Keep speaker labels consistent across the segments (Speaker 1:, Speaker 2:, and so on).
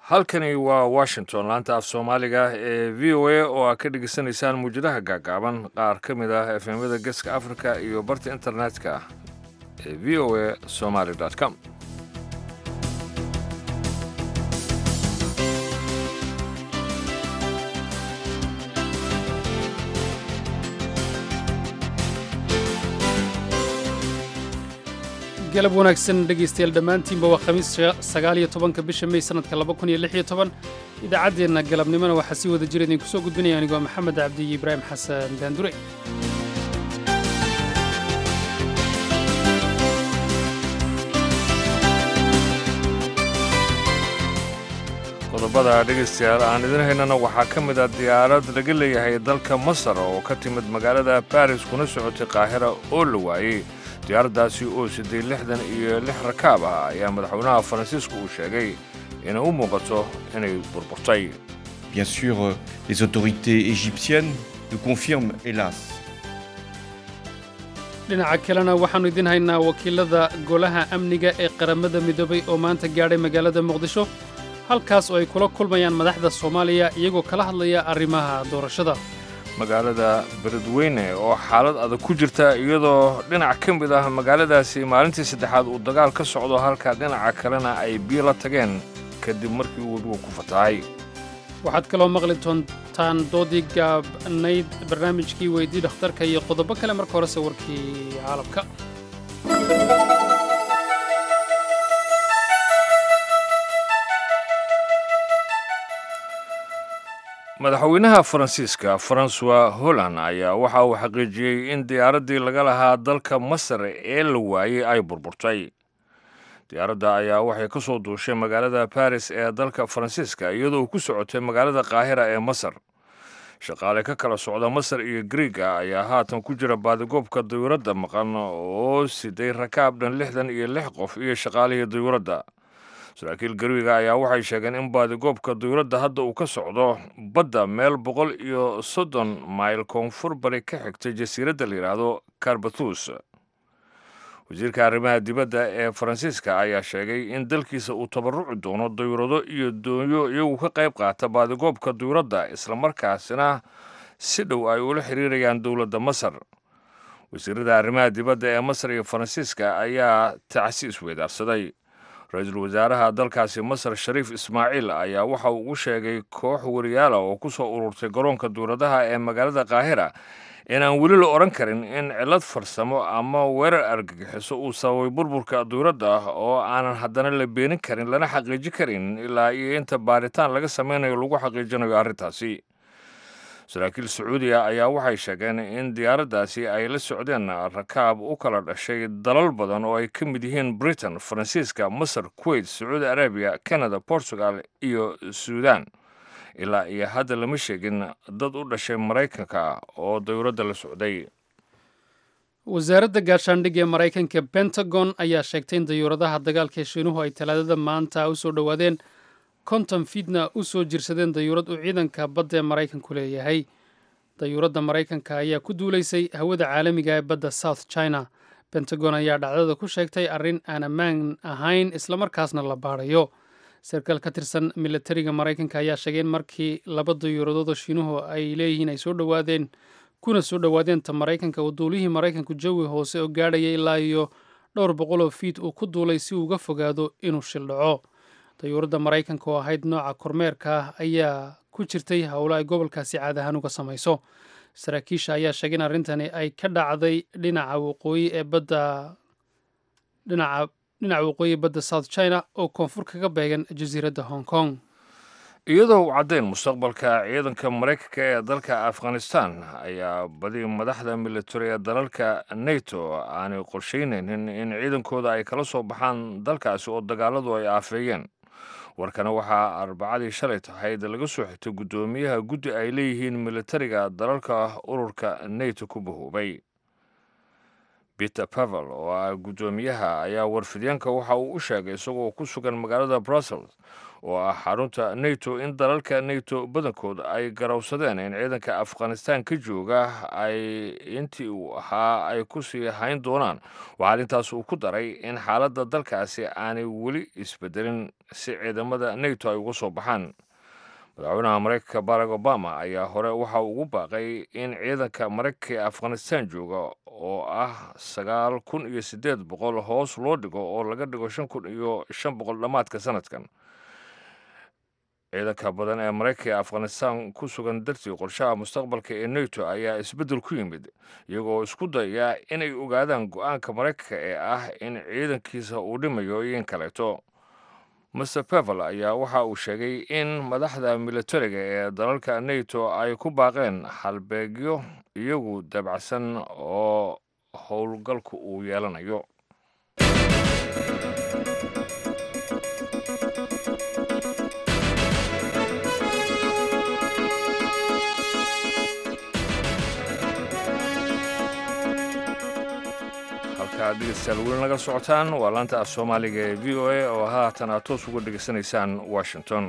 Speaker 1: halkani waa washington laanta af soomaaliga ee v o a oo aad ka dhegeysanaysaan muwjadaha gaagaaban qaar ka mid ah efemyada geeska africa iyo barta internetka ee v o a somaly com
Speaker 2: galab wanaagsan dhegaystayaal dhammaantiinba waa khamiis sagaaliyo tobanka bisha mey sanadka laba kun iyo lix iyo toban idaacaddeenna galabnimona waxaa sii wada jira idinku soo gudbinaya anigoo maxamed cabdi iyo ibraahim xasan daandure
Speaker 1: qodobada dhegaystayaal aan idin haynana waxaa ka mid ah diyaarad laga leeyahay dalka masar oo ka timid magaalada baris kuna socotay qaahira oo la waayey diyaaraddaasi oo siddeed lixdan iyo lix rakaab ah ayaa madaxweynaha faransiiska uu sheegay inay u muuqato inay burburtay
Speaker 3: Bien sûr, euh, les autorités égyptiennes nous confirment, hélas,
Speaker 2: dhinaca kalena waxaannu idin haynaa wakiilada golaha amniga ee qaramada midoobay oo maanta gaadhay magaalada muqdisho halkaas oo ay kula kulmayaan madaxda soomaaliya iyagoo kala hadlaya arrimaha doorashada
Speaker 1: magaalada beledweyne oo xaalad adag ku jirta iyadoo dhinac ka mid ah magaaladaasi maalintii saddexaad uu dagaal ka socdo halka dhinaca kalena ay biyo la tageen kadib markii uu webigu ku fatahay
Speaker 2: waxaad kaloo maqli doontaan doodii gaabnayd barnaamijkii weydii dhakhtarka iyo qodobo kale marka horese warkii caalamka
Speaker 1: madaxweynaha faransiiska faransuwa holland ayaa waxa uu xaqiijiyey in diyaaraddii laga lahaa dalka masar ee la waayey ay burburtay diyaaradda ayaa waxay ka soo duushay magaalada baris ee dalka faransiiska iyadoo ku socotay magaalada qaahira ee masar shaqaale ka kala socda masar iyo griiga ayaa haatan ku jira baadigoobka dayuuradda maqan oo siday rakaab dhan lixdan iyo lix qof iyo shaqaalihii dayuuradda saraakiil garwiga ayaa waxay sheegeen in baadigoobka dayuuradda hadda uu ka socdo badda meel boqol iyo soddon mayl koonfur bari ka xigtay jasiiradda la yidhaahdo karbathus wasiirka arrimaha dibadda ee faransiiska ayaa sheegay in dalkiisa uu tabaruci doono dayuurado iyo doonyo iyagu ka qayb qaata baadigoobka dayuuradda islamarkaasina si dhow ay ula xiriirayaan dowladda masar wasiirada arrimaha dibadda ee masar iyo faransiiska ayaa tacsi isweydaarsaday ra-iisul wasaaraha dalkaasi masar shariif ismaaciil ayaa waxa uu ugu sheegay koox wariyaala oo ku soo ururtay garoonka duuradaha ee magaalada qaahira inaan weli la odhan karin in cillad farsamo ama weerar argagixiso uu sababay burburka duuradda ah oo aanan haddana la beenin karin lana xaqiijin karin ilaa iyo inta baaritaan laga samaynayo lagu xaqiijinayo arrintaasi saraakiil sacuudiya ayaa waxay sheegeen in diyaaraddaasi ay la socdeen rakaab u kala dhashay dalal badan oo ay ka mid yihiin britain faransiiska masar kuwait sacuudi arabiya canada portugal iyo suudan ilaa iyo hadda lama sheegin dad u dhashay maraykanka oo dayuuradda la socday
Speaker 2: wasaaradda gaashaandhigga ee maraykanka pentagon ayaa sheegtay in dayuuradaha dagaalka ee shiinuhu ay talaadada maanta u soo dhowaadeen konton fiidna u soo jirsadeen dayuurad uu ciidanka badda ee maraykanku leeyahay dayuuradda maraykanka ayaa ku duulaysay hawada caalamiga ee badda south china pentagon ayaa dhacdada ku sheegtay arrin aan ammaan ahayn islamarkaasna la baadhayo sarkaal ka tirsan milatariga maraykanka ayaa sheegay in markii laba dayuuradood oo shiinuhu ay leeyihiin ay soo dhowaadeen kuna soo dhowaadeen ta maraykanka uu duulihii maraykanku jawi hoose oo gaadhaya ilaa iyo dhowr boqol oo fiid uu ku duulay si uu uga fogaado inuu shil dhaco dayuuradda maraykanka oo ahayd nooca kormeerka ah ayaa ku jirtay howlo ay gobolkaasi caad ahaan uga samayso saraakiisha ayaa sheegay in arrintani ay ka dhacday dhinaca waqooyi ee badda dhinaca dhinaca waqooyi badda south china oo koonfur kaga beegan jasiiradda hong kong
Speaker 1: iyadoo u caddayn mustaqbalka ciidanka maraykanka ee dalka afghanistan ayaa badi madaxda militari ee dalalka nato aanay qorshaynaynin in ciidankooda ay kala soo baxaan dalkaasi oo dagaaladu ay aafeeyeen warkana waxaa arbacadii shalay tahayd laga soo xigtay guddoomiyaha guddi ay leeyihiin militariga dalalka ururka nato ku bahoobay peter pavel oo ah guddoomiyaha ayaa warfidyaenka waxa uu u sheegay isagoo ku sugan magaalada brussels oo ah xarunta nato in dalalka nato badankood ay garowsadeen in ciidanka afghanistan ka jooga ay intii uu ahaa ay ku sii hayn doonaan waxaa arrintaas uu ku daray in xaaladda dalkaasi aanay weli isbedelin si ciidamada nato ay uga soo baxaan madaxweynaha maraykanka barack obama ayaa hore waxa uu ugu baaqay in ciidanka maraykanka ee afghanistan jooga oo ah sagaal kun iyo siddeed boqol hoos loo dhigo oo laga dhigo shan kun iyo shan boqol dhammaadka sanadkan ciidanka badan ee maraykanka ee afghanistan ku sugan dartii qorshaha mustaqbalka ee nato ayaa isbeddel ku yimid iyagoo isku dayaya inay ogaadaan go-aanka maraykanka ee ah in ciidankiisa uu dhimayo iyo in kaleeto master pavel ayaa waxa uu sheegay in madaxda militariga ee dalalka nato ay ku baaqeen halbeegyo iyagu dabacsan oo howlgalku uu yeelanayo halkaad dhegeystayaal weli naga socotaan waa laanta af soomaaliga ee v o a oo haatan aad toos uga dhegeysanaysaan washington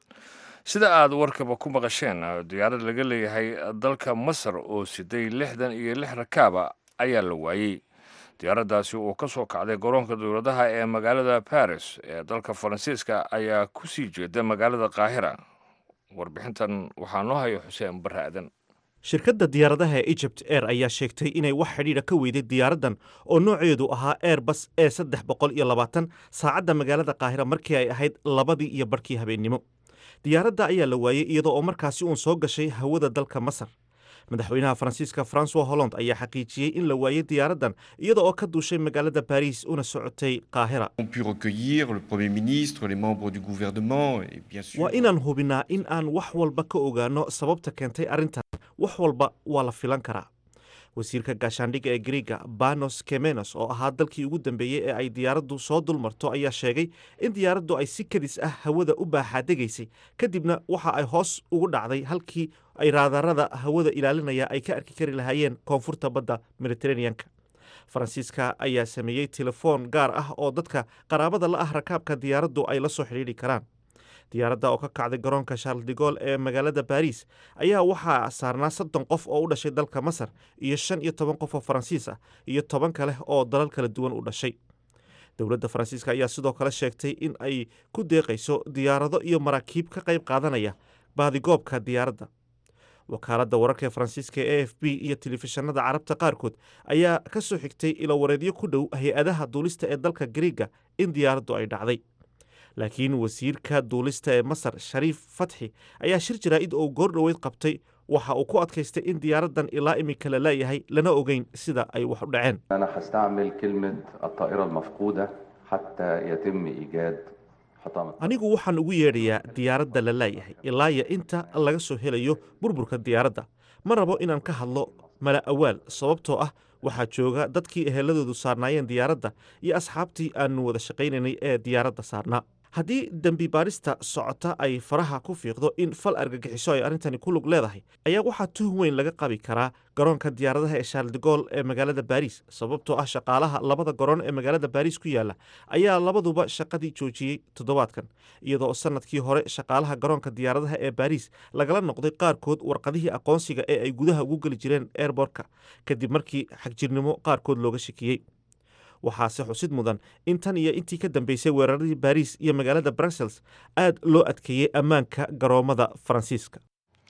Speaker 1: sida aad warkaba ku maqasheen diyaarad laga leeyahay dalka masar oo siday lixdan iyo lix rakaaba ayaa la waayey diyaaraddaasi oo ka soo kacday garoonka dowladaha ee magaalada baris ee dalka faransiiska ayaa ku sii jeeda magaalada qaahira warbixintan waxaa noo haya xuseen barre aadan
Speaker 4: shirkadda diyaaradaha ee egypt air ayaa sheegtay inay wax xidhiidha ka weyday diyaaraddan oo nooceedu ahaa airbus e saddex boqol iyo labaatan saacadda magaalada qaahira markii ay ahayd labadii iyo barhkii habeennimo diyaaradda ayaa la waayey iyadoo oo markaasi uun soo gashay hawada dalka masar madaxweynaha faransiiska francois holland ayaa xaqiijiyey in la waayey diyaaraddan iyada oo ka duushay magaalada baris una socotay qaahira
Speaker 3: ont pu recueillir le Premier ministre, les membres du gouvernement et bien sûr...
Speaker 4: waa inaan hubinaa in aan wax walba ka ogaano sababta keentay arrintan wax walba waa la filan karaa wasiirka gaashaandhigga ee griega banos kemenos oo ahaa dalkii ugu dambeeyey ee ay diyaaraddu soo dulmarto ayaa sheegay in diyaaraddu ay si kadis ah hawada u baaxaadegaysay kadibna waxa ay hoos ugu dhacday halkii ay raadarada hawada ilaalinaya ay ka arki kari lahaayeen koonfurta badda mediteraneanka faransiiska ayaa sameeyey telefoon gaar ah oo dadka qaraabada la ah rakaabka diyaaraddu ay la soo xidhiidhi karaan diyaaradda oo ka kacday garoonka charles de gol ee magaalada baris ayaa waxaa saarnaa soddon qof oo u dhashay dalka masar iyo shan iyo toban qof oo faransiis ah iyo toban kale oo dalal kala duwan u dhashay dowladda faransiiska ayaa sidoo kale sheegtay in ay ku deeqayso diyaarado iyo maraakiib ka qayb qaadanaya baadigoobka diyaaradda wakaaladda wararka ee faransiiska ee a f b iyo telefishinada carabta qaarkood ayaa ka soo xigtay ilowareedyo ku dhow hay-adaha duulista ee dalka griega in diyaaraddu ay dhacday laakiin wasiirka duulista ee masar shariif fatxi ayaa shir jaraa'id oo goor dhoweyd qabtay waxa uu ku adkaystay in diyaaraddan ilaa iminka la leeyahay lana ogeyn sida ay wax u dhaceen
Speaker 5: أنا هستعمل كلمة الطائرة المفقودة حتى يتم إيجاد حطام
Speaker 4: anigu waxaan ugu yeedhayaa diyaaradda la leeyahay ilaa iyo inta laga soo helayo burburka diyaaradda ma rabo inaan ka hadlo mala awaal sababtoo ah waxaa jooga dadkii eheladoodu saarnaayeen diyaaradda iyo asxaabtii aanu wada shaqaynaynay ee diyaaradda saarnaa haddii dembi baarista socota ay faraha ku fiiqdo in fal argagixiso ay arrintani ku lug leedahay ayaa waxaa tuhun weyn laga qabi karaa garoonka diyaaradaha ee shaarldegool ee magaalada baris sababtoo ah shaqaalaha labada garoon ee magaalada baris ku yaala ayaa labaduba shaqadii joojiyey toddobaadkan iyadoo sanadkii hore shaqaalaha garoonka diyaaradaha ee baris lagala noqday qaarkood warqadihii aqoonsiga ee ay gudaha ugu geli jireen airbortka kadib markii xagjirnimo qaarkood looga shakiyey waxaase xusid mudan in tan iyo intii ka dambeysay weeraradii baris iyo magaalada brussels aad loo adkeeyey ammaanka garoommada faransiiska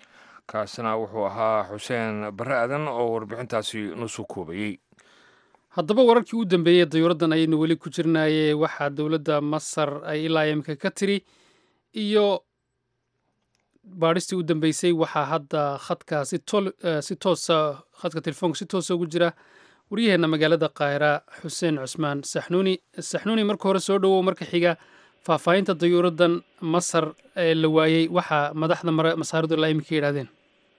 Speaker 1: kaasina wuxuu ahaa xuseen barre aadan oo warbixintaasi nusu koobayey
Speaker 2: haddaba wararkii u dambeeyey dayuuraddan ayaynu weli ku jirnaaye waxaa dowladda masar ay ilaa imika ka tiri iyo baadhistii u dambeysay waxaa hadda khadka si tol si toosa khadka telefoonka si toosa ugu jira waryaheena magaalada kaahira xuseen cusmaan saxnuuni saxnuuni marka hore soo dhowow marka xiga faahfaahinta dayuuraddan masar ee la waayey waxaa madaxda masaaridu ilaa imika yidhahdeen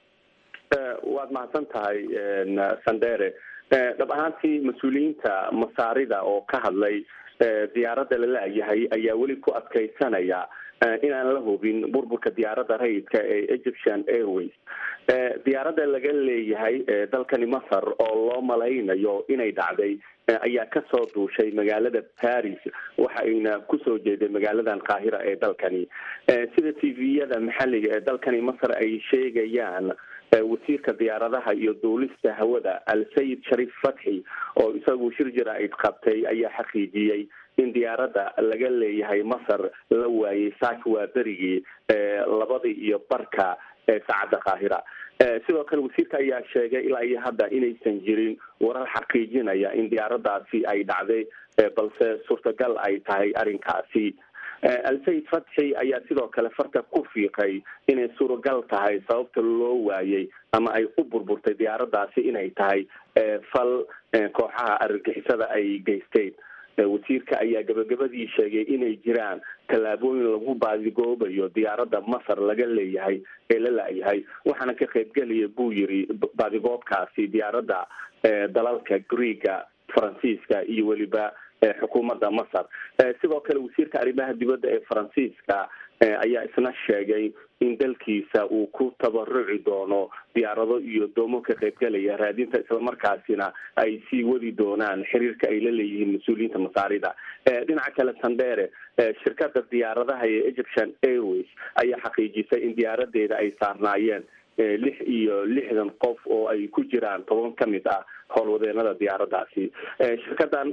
Speaker 6: waad mahadsan tahay sandere dhab ahaantii mas-uuliyiinta masaarida oo ka hadlay diyaaradda la laayahay ayaa weli ku adkaysanaya inaan la hubin burburka diyaaradda rayidka ee egyptian airways diyaaradda laga leeyahay dalkani masar oo loo malaynayo inay dhacday ayaa kasoo duushay magaalada paris waxayna kusoo jeeday magaaladan qaahira ee dalkani sida t v-yada maxalliga ee dalkani masar ay sheegayaan wasiirka diyaaradaha iyo duulista hawada al-sayid shariif fatxi oo isagu shir jaraa'id qabtay ayaa xaqiijiyey in diyaaradda laga leeyahay masar la waayey saak waa berigii labadii iyo barka ee saacadda qaahira sidoo kale wasiirka ayaa sheegay ilaa iyo hadda inaysan jirin warar xaqiijinaya in diyaaraddaasi ay dhacday balse suurtagal ay tahay arrinkaasi al-sayid fatxi ayaa sidoo kale farta ku fiiqay inay suuragal tahay sababta loo waayey ama ay u burburtay diyaaraddaasi inay tahay fal kooxaha argagixisada ay geysteen wasiirka ayaa gabagabadii sheegay inay jiraan tallaabooyin lagu baadigoobayo diyaaradda masar laga leeyahay ee la laayahay waxaana ka qaybgelaya buu yiri baadigoobkaasi diyaaradda dalalka greega faransiiska iyo weliba xukuumadda masar sidoo kale wasiirka arrimaha dibadda ee faransiiska ayaa isna sheegay in dalkiisa uu ku tabaruci doono diyaarado iyo doomo ka qaybgelaya raadinta islamarkaasina ay sii wadi doonaan xiriirka ay la leeyihiin mas-uuliyiinta masaarida dhinaca kale sandere shirkada diyaaradaha ee egyptian airways ayaa xaqiijisay in diyaaradeeda ay saarnaayeen lix iyo lixdan qof oo ay ku jiraan toban ka mid ah howlwadeenada diyaaraddaasi shirkadan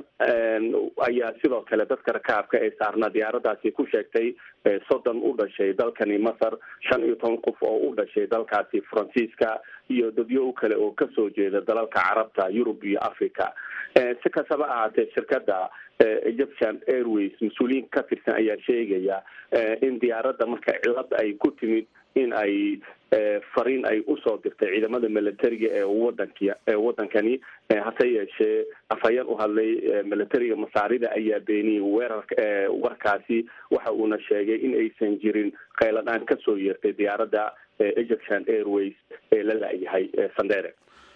Speaker 6: ayaa sidoo kale dadka rakaabka ee saarnaa diyaaraddaasi ku sheegtay soddon u dhashay dalkani masar shan iyo toban qof oo u dhashay dalkaasi faransiiska iyo dadyo kale oo kasoo jeeda dalalka carabta yurub iyo africa si kastaba ahaatee shirkada egyptian airways mas-uuliyiin ka tirsan ayaa sheegaya in diyaaradda marka cilada ay ku timid in ay fariin ay usoo dirtay ciidamada militariga ee wadanki ee wadankani hase yeeshee afhayeen u hadlay militariga masaarida ayaa beeniyey weerarka warkaasi waxa uuna sheegay in aysan jirin kheyladhaan kasoo yeertay diyaaradda egyptian airways ee la laayahay sandere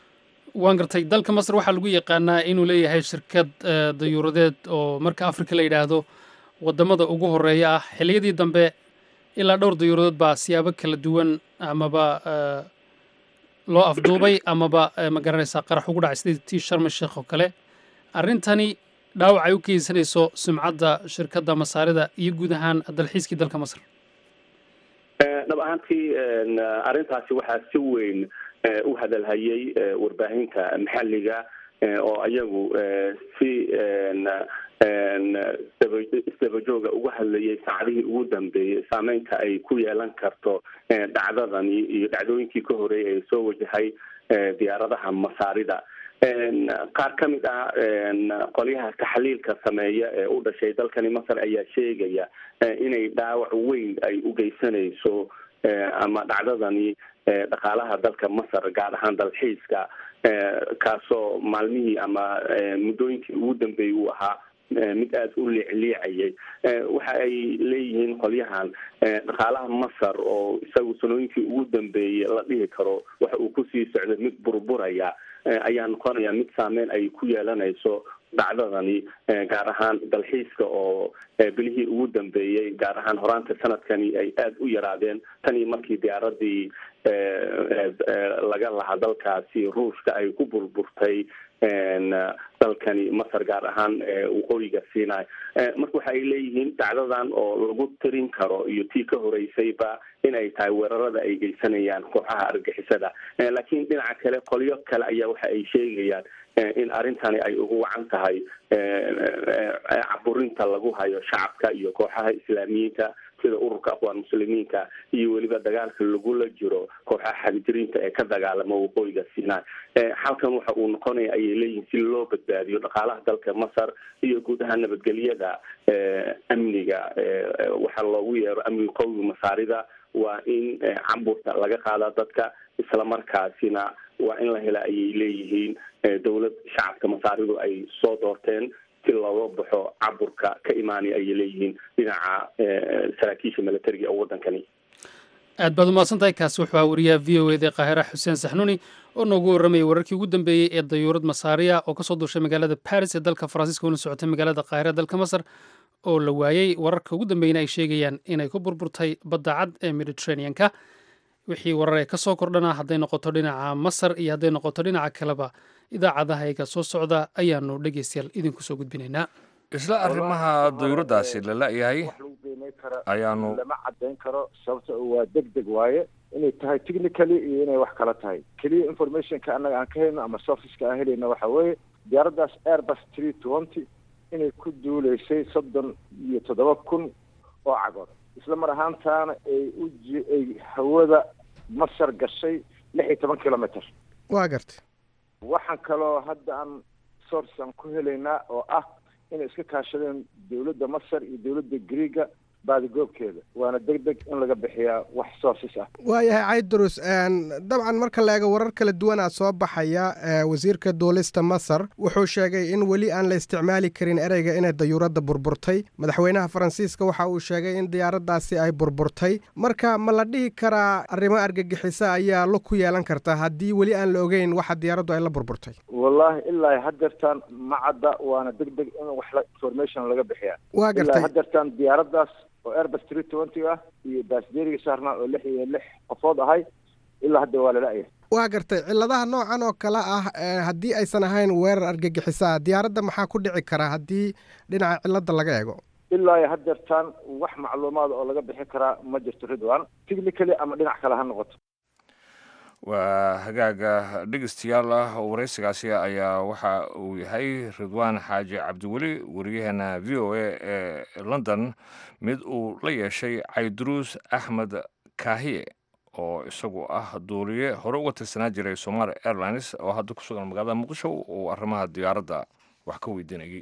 Speaker 2: waan gartay dalka masar waxaa lagu yaqaanaa inuu leeyahay shirkad dayuuradeed oo marka africa la yidhaahdo wadamada ugu horeeya ah xiliyadii dambe ilaa dhowr dayuuradood baa siyaabo kala duwan amaba loo afduubay amaba ma garanaysaa qarax ugu dhacay sidii tii sharmi sheekh oo kale arrintani dhaawac ay u geysanayso sumcadda shirkadda masaarida iyo guud ahaan dalxiiskii dalka masar
Speaker 6: dhab ahaantii arrintaasi waxaa si weyn u hadalhayay warbaahinta maxalliga oo ayagu si isdabajooga uga hadlayay saacadihii ugu dambeeyey saameynta ay ku yeelan karto dhacdadani iyo dhacdooyinkii ka horeeyay ee soo wajahay diyaaradaha masaarida qaar ka mid ah qolyaha taxliilka sameeya ee u dhashay dalkani masar ayaa sheegaya inay dhaawac weyn ay u geysanayso ama dhacdadani dhaqaalaha dalka masar gaar ahaan dalxiiska kaasoo maalmihii ama muddooyinkii ugu dambeeyey uu ahaa mid aada u liicliicayay waxa ay leeyihiin qolyahan dhaqaalaha masar oo isagu sanooyinkii ugu dambeeyey la dhihi karo waxa uu kusii socday mid burburaya ayaa noqonaya mid saameyn ay ku yeelanayso dhacdadani gaar ahaan dalxiiska oo bilihii ugu dambeeyey gaar ahaan horaanta sanadkani ay aada u yaraadeen tan iyo markii diyaaradii laga lahaa dalkaasi ruushka ay ku burburtay dalkani masar gaar ahaan waqooyiga sinai marka waxa ay leeyihiin dhacdadan oo lagu tirin karo iyo tii ka horeysayba in ay tahay weerarada ay geysanayaan kooxaha argixisada laakiin dhinaca kale qolyo kale ayaa waxa ay sheegayaan in arrintani ay ugu wacan tahay caburinta lagu hayo shacabka iyo kooxaha islaamiyiinta sida ururka aqwaan muslimiinka iyo weliba dagaalka lagula jiro kooxaha xagjiriinta ee ka dagaalama waqooyiga sinai halkan waxa uu noqonaya ayay leeyihiin si loo badbaadiyo dhaqaalaha dalka masar iyo guud ahaan nabadgelyada amniga waxaa loogu yeero amniga qowmiga masaarida waa in camburta laga qaada dadka islamarkaasina waa in la hela ayay leeyihiin dowlad shacabka masaaridu ay soo doorteen si looga baxo caburka ka imaanaya ayay leeyihiin dhinaca saraakiisha militariga ee waddankani
Speaker 2: aad baad umahadsan tahay kaasi wuxuu ahaa wariyaha v o eda qaahira xuseen saxnuuni oo noogu warramayay wararkii ugu dambeeyey ee dayuurad masaariya oo kasoo duushay magaalada baris ee dalka faransiiska una socotay magaalada qaahira dalka masar oo la waayey wararka ugu dambeyna ay sheegayaan inay ku burburtay badda cad ee mediterranean-ka wixii warar ee ka soo kordhana hadday noqoto dhinaca masar iyo hadday noqoto dhinaca kaleba idaacadahayga soo socda ayaanu dhegeystayaal idinku soo gudbinaynaa
Speaker 1: isla arrimaha dayuuradaasi la la-yahay
Speaker 7: wax lagu qiimeyn karo
Speaker 1: ayaanu
Speaker 7: lama caddayn karo sababta waa deg deg waaye inay tahay technically iyo inay wax kala tahay keliya informationka annaga aan ka helno ama surfaceka aan helayna waxa weeye diyaaraddaas airbus three twenty inay ku duuleysay soddon iyo toddoba kun oo cagood isla mar ahaantaana ay u ji- ay hawada masar gashay lix iyo toban kilometer
Speaker 8: waa gartay
Speaker 7: waxaan kaloo hadda aan source aan ku helaynaa oo ah inay iska kaashadeen dowladda masar iyo dowladda greega baadigoobkeeda waana deg deg in laga bixiyaa wax sources ah
Speaker 8: waayahay caydurus dabcan marka la eego warar kala duwanaa soo baxaya ee, wasiirka duulista masar wuxuu sheegay in weli aan la isticmaali karin ereyga inay dayuuradda burburtay madaxweynaha faransiiska waxa uu sheegay in diyaaraddaasi ay burburtay marka ma la dhihi karaa arrimo argagixisa ayaa lug ku yeelan karta haddii weli aan la ogeyn waxa diyaaraddu ay la burburtay
Speaker 7: wallahi ilaa haddeertaan ma cadda waana deg deg in wax la information laga bixiyaa
Speaker 8: waa
Speaker 7: ilaa
Speaker 8: gartay
Speaker 7: haddeertaan diyaaraddaas oo airbus three twenty ah iyo baasdeeriga saarnaa oo lix iyo lix qofood ahay ilaa hadda waa lala'yahay
Speaker 8: waa gartay cilladaha noocan oo kale ah ee, haddii aysan ahayn weerar argagixisa ah diyaaradda maxaa ku dhici karaa haddii dhinaca cilladda laga eego
Speaker 7: ilaa iyo haddeertaan wax macluumaad oo laga bixi karaa ma jirto ridwan technically ama dhinac kale ha noqoto
Speaker 1: waa hagaaga dhegeystayaal ah oo waraysigaasi ayaa waxa uu yahay ridwaan xaaji cabdiweli wariyaheena v o a ee london mid uu la yeeshay cayduruus axmed kaahiye oo isagu ah duuliye hore uga tirsanaa jiray somali airlines oo hadda ku sugan magaalada muqdisho uu arrimaha diyaaradda wax ka weydiinayay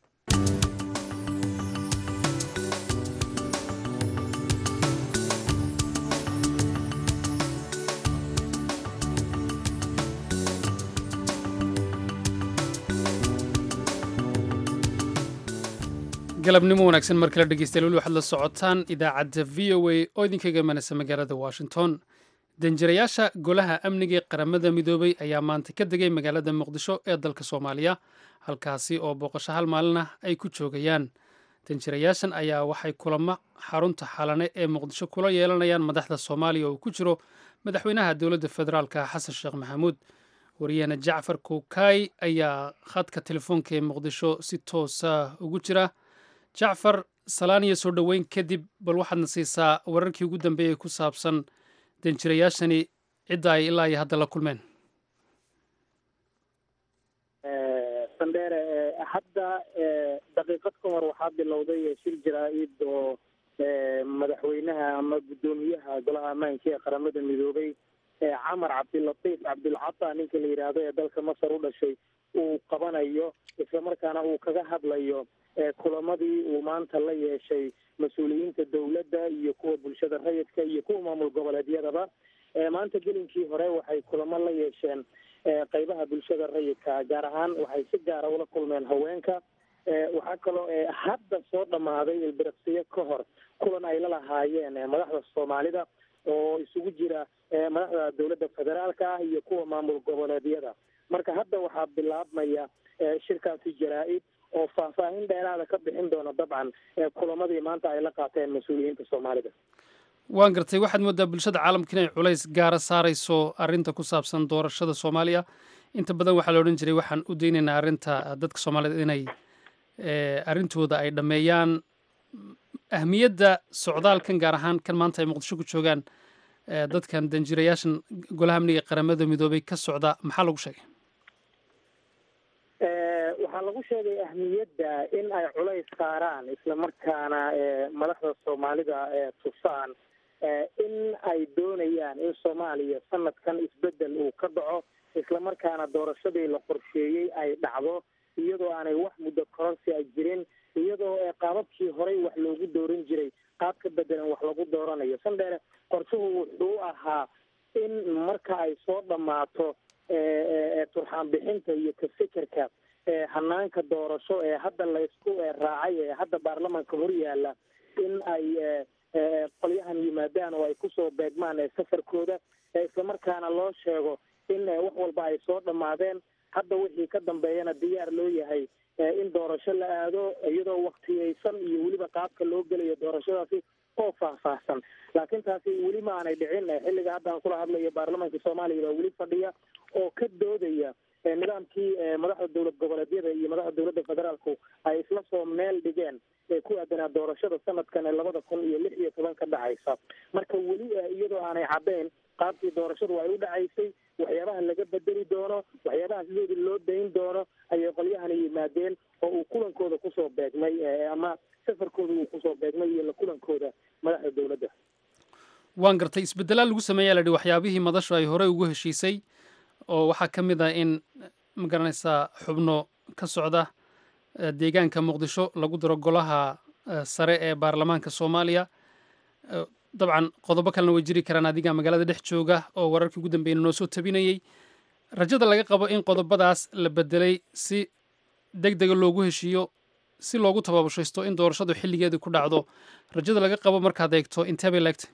Speaker 2: galabnimo wanaagsan mar kale dhegeystayaal weli waxaad la socotaan idaacadda v o a oo idinkaga imanaysa magaalada washington danjirayaasha golaha amniga ee qaramada midoobay ayaa maanta ka degay magaalada muqdisho ee dalka soomaaliya halkaasi oo booqasho hal maalin ah ay ku joogayaan danjirayaashan ayaa waxay kulamo xarunta xalane ee muqdisho kula yeelanayaan madaxda soomaaliya oo ku jiro madaxweynaha dowladda federaalka xasan sheekh maxamuud wariyaheena jacfar kuukay ayaa khadka telefoonka ee muqdisho si toosa ugu jira jacfar salaan iyo soo dhoweyn kadib bal waxaadna siisaa wararkii ugu dambeeyey ku saabsan danjirayaashani cidda ay ilaa iyo hadda la kulmeen
Speaker 9: sandheere hadda daqiiqad ka hor waxaa bilowday shir jaraa-id oo madaxweynaha ama guddoomiyaha golaha ammaanka ee qaramada midoobay camar cabdilatiif cabdilcata ninka la yidhaahdo ee dalka masar u dhashay uu qabanayo islamarkaana uu kaga hadlayo kulamadii uu maanta la yeeshay mas-uuliyiinta dowladda iyo kuwa bulshada rayidka iyo kuwa maamul goboleedyadaba maanta gelinkii hore waxay kulamo la yeesheen qeybaha bulshada rayidka gaar ahaan waxay si gaara ula kulmeen haweenka waxaa kaloo hadda soo dhammaaday ilbiriqsiyo ka hor kulan ay la lahaayeen madaxda soomaalida oo isugu jira madaxda dowladda federaalka ah iyo kuwa maamul goboleedyada marka hadda waxaa bilaabmaya shirkaasi jaraa-id oo faahfaahin dheeraada ka bixin doona dabcan kulamadii maanta ay la qaateen mas-uuliyiinta soomaalida
Speaker 2: waan gartay waxaad moodaa bulshada caalamka inay culays gaara saarayso arrinta ku saabsan doorashada soomaaliya inta badan waxaa la odhan jiray waxaan u daynaynaa arrinta dadka soomaaliyed inay arrintooda ay dhammeeyaan ahmiyadda socdaalkan gaar ahaan kan maanta ay muqdisho ku joogaan dadkan danjirayaashan golaha amniga ee qaramada midoobay ka socda maxaa lagu sheegay
Speaker 9: waxaa lagu sheegay ahmiyadda in ay culays saaraan islamarkaana madaxda soomaalida tusaan in ay doonayaan in soomaaliya sanadkan isbedel uu ka dhaco islamarkaana doorashadii la qorsheeyey ay dhacdo iyadoo aanay wax muddo kororsi a jirin iyadoo qaababkii horey wax loogu dooran jiray qaab ka bedelan wax lagu dooranayo sandheere qorshuhu wuxuu ahaa in marka ay soo dhammaato turxaan bixinta iyo ka fikirka hanaanka doorasho ee hadda laysku raacay ee hadda baarlamaanka hor yaala in ay qolyahan yimaadaan oo ay kusoo beegmaan safarkooda islamarkaana loo sheego in wax walba ay soo dhammaadeen hadda wixii ka dambeeyana diyaar loo yahay in doorasho la aado iyadoo waktiyeysan iyo weliba qaabka loo gelayo doorashadaasi oo faahfaahsan laakiin taasi weli ma aanay dhicin xilliga hadda aan kula hadlayo baarlamaanka soomaaliya baa weli fadhiya oo ka doodaya nidaamkii madaxda dowlad goboleedyada iyo madaxda dowladda federaalku ay isla soo meel dhigeen ee ku aadanaa doorashada sanadkan ee labada kun iyo lix iyo toban ka dhacaysa marka weli iyadoo aanay caddayn qaabkii doorashadu ay u dhacaysay waxyaabaha laga bedeli doono waxyaabaha sidoodii loo dayn doono ayay qolyahani yimaadeen oo uu kulankooda kusoo beegmay ama safarkooda uu kusoo beegmay iyo la kulankooda madaxda dowladda
Speaker 2: waan gartay isbedelaa lagu sameeyaa la yidhi waxyaabihii madashu ay horey ugu heshiisay oo waxaa ka mid ah in ma garanaysaa xubno ka socda deegaanka muqdisho lagu daro golaha sare ee baarlamaanka soomaaliya dabcan qodobo kalena way jiri karaan adiga magaalada dhex jooga oo wararkii ugu dambeeyna noo soo tabinayey rajada laga qabo in qodobadaas la bedelay si deg dega loogu heshiiyo si loogu tababushaysto in doorashadu xilligeedii ku dhacdo rajada laga qabo markaad eegto intee bay laegtay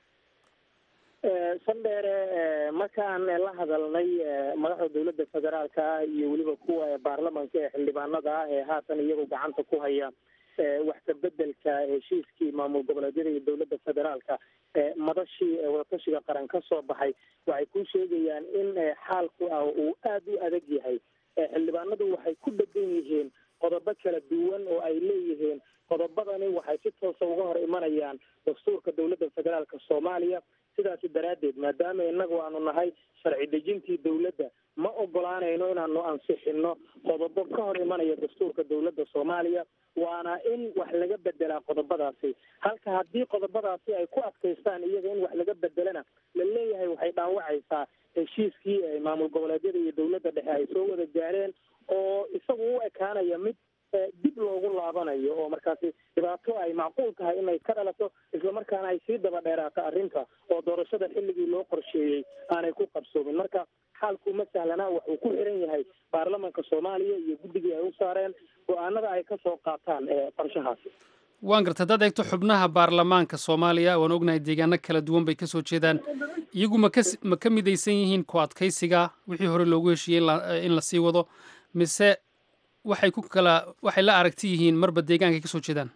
Speaker 9: sandheere markaan la hadalnay madaxda dowladda federaalka ah iyo weliba kuwa baarlamanka ee xildhibaanada ah ee haatan iyagu gacanta ku haya wax ka bedelka heshiiskii maamul goboleedyada iyo dowladda federaalka madashii wadatashiga qaran ka soo baxay waxay ku sheegayaan in xaalku ah uu aada u adag yahay xildhibaanadu waxay ku dhegan yihiin qodobo kala duwan oo ay leeyihiin qodobadani waxay si toosa uga hor imanayaan dastuurka dowladda federaalka soomaaliya sidaasi daraaddeed maadaama inagu aanu nahay sharci dejintii dowladda ma ogolaanayno inaanu ansixino qodobo ka hor imanaya dastuurka dowladda soomaaliya waana in wax laga bedelaa qodobadaasi halka haddii qodobadaasi ay ku adkaystaan iyaga in wax laga bedelana la leeyahay waxay dhaawacaysaa heshiiskii maamul goboleedyada iyo dowladda dhexe ay soo wada gaareen oo isagu u ekaanaya mid dib loogu laabanayo oo markaasi dhibaato ay macquul tahay inay ka dhalato islamarkaana ay sii daba dheeraato arrinta oo doorashada xilligii loo qorsheeyey aanay ku qabsoomin marka xaalku ma sahlana wuxuu ku xiran yahay baarlamanka soomaaliya iyo guddigii ay u saareen go-aanada ay kasoo qaataan qorshahaasi
Speaker 2: waan garta haddaad eegto xubnaha baarlamaanka soomaaliya waan ognahay deegaano kala duwan bay kasoo jeedaan iyagu ma ka ma ka midaysan yihiin ku adkaysiga wixii hore loogu heshiiyey in la sii wado mise waxay ku kala waxay la aragti yihiin marba deegaankay kasoo jeedaan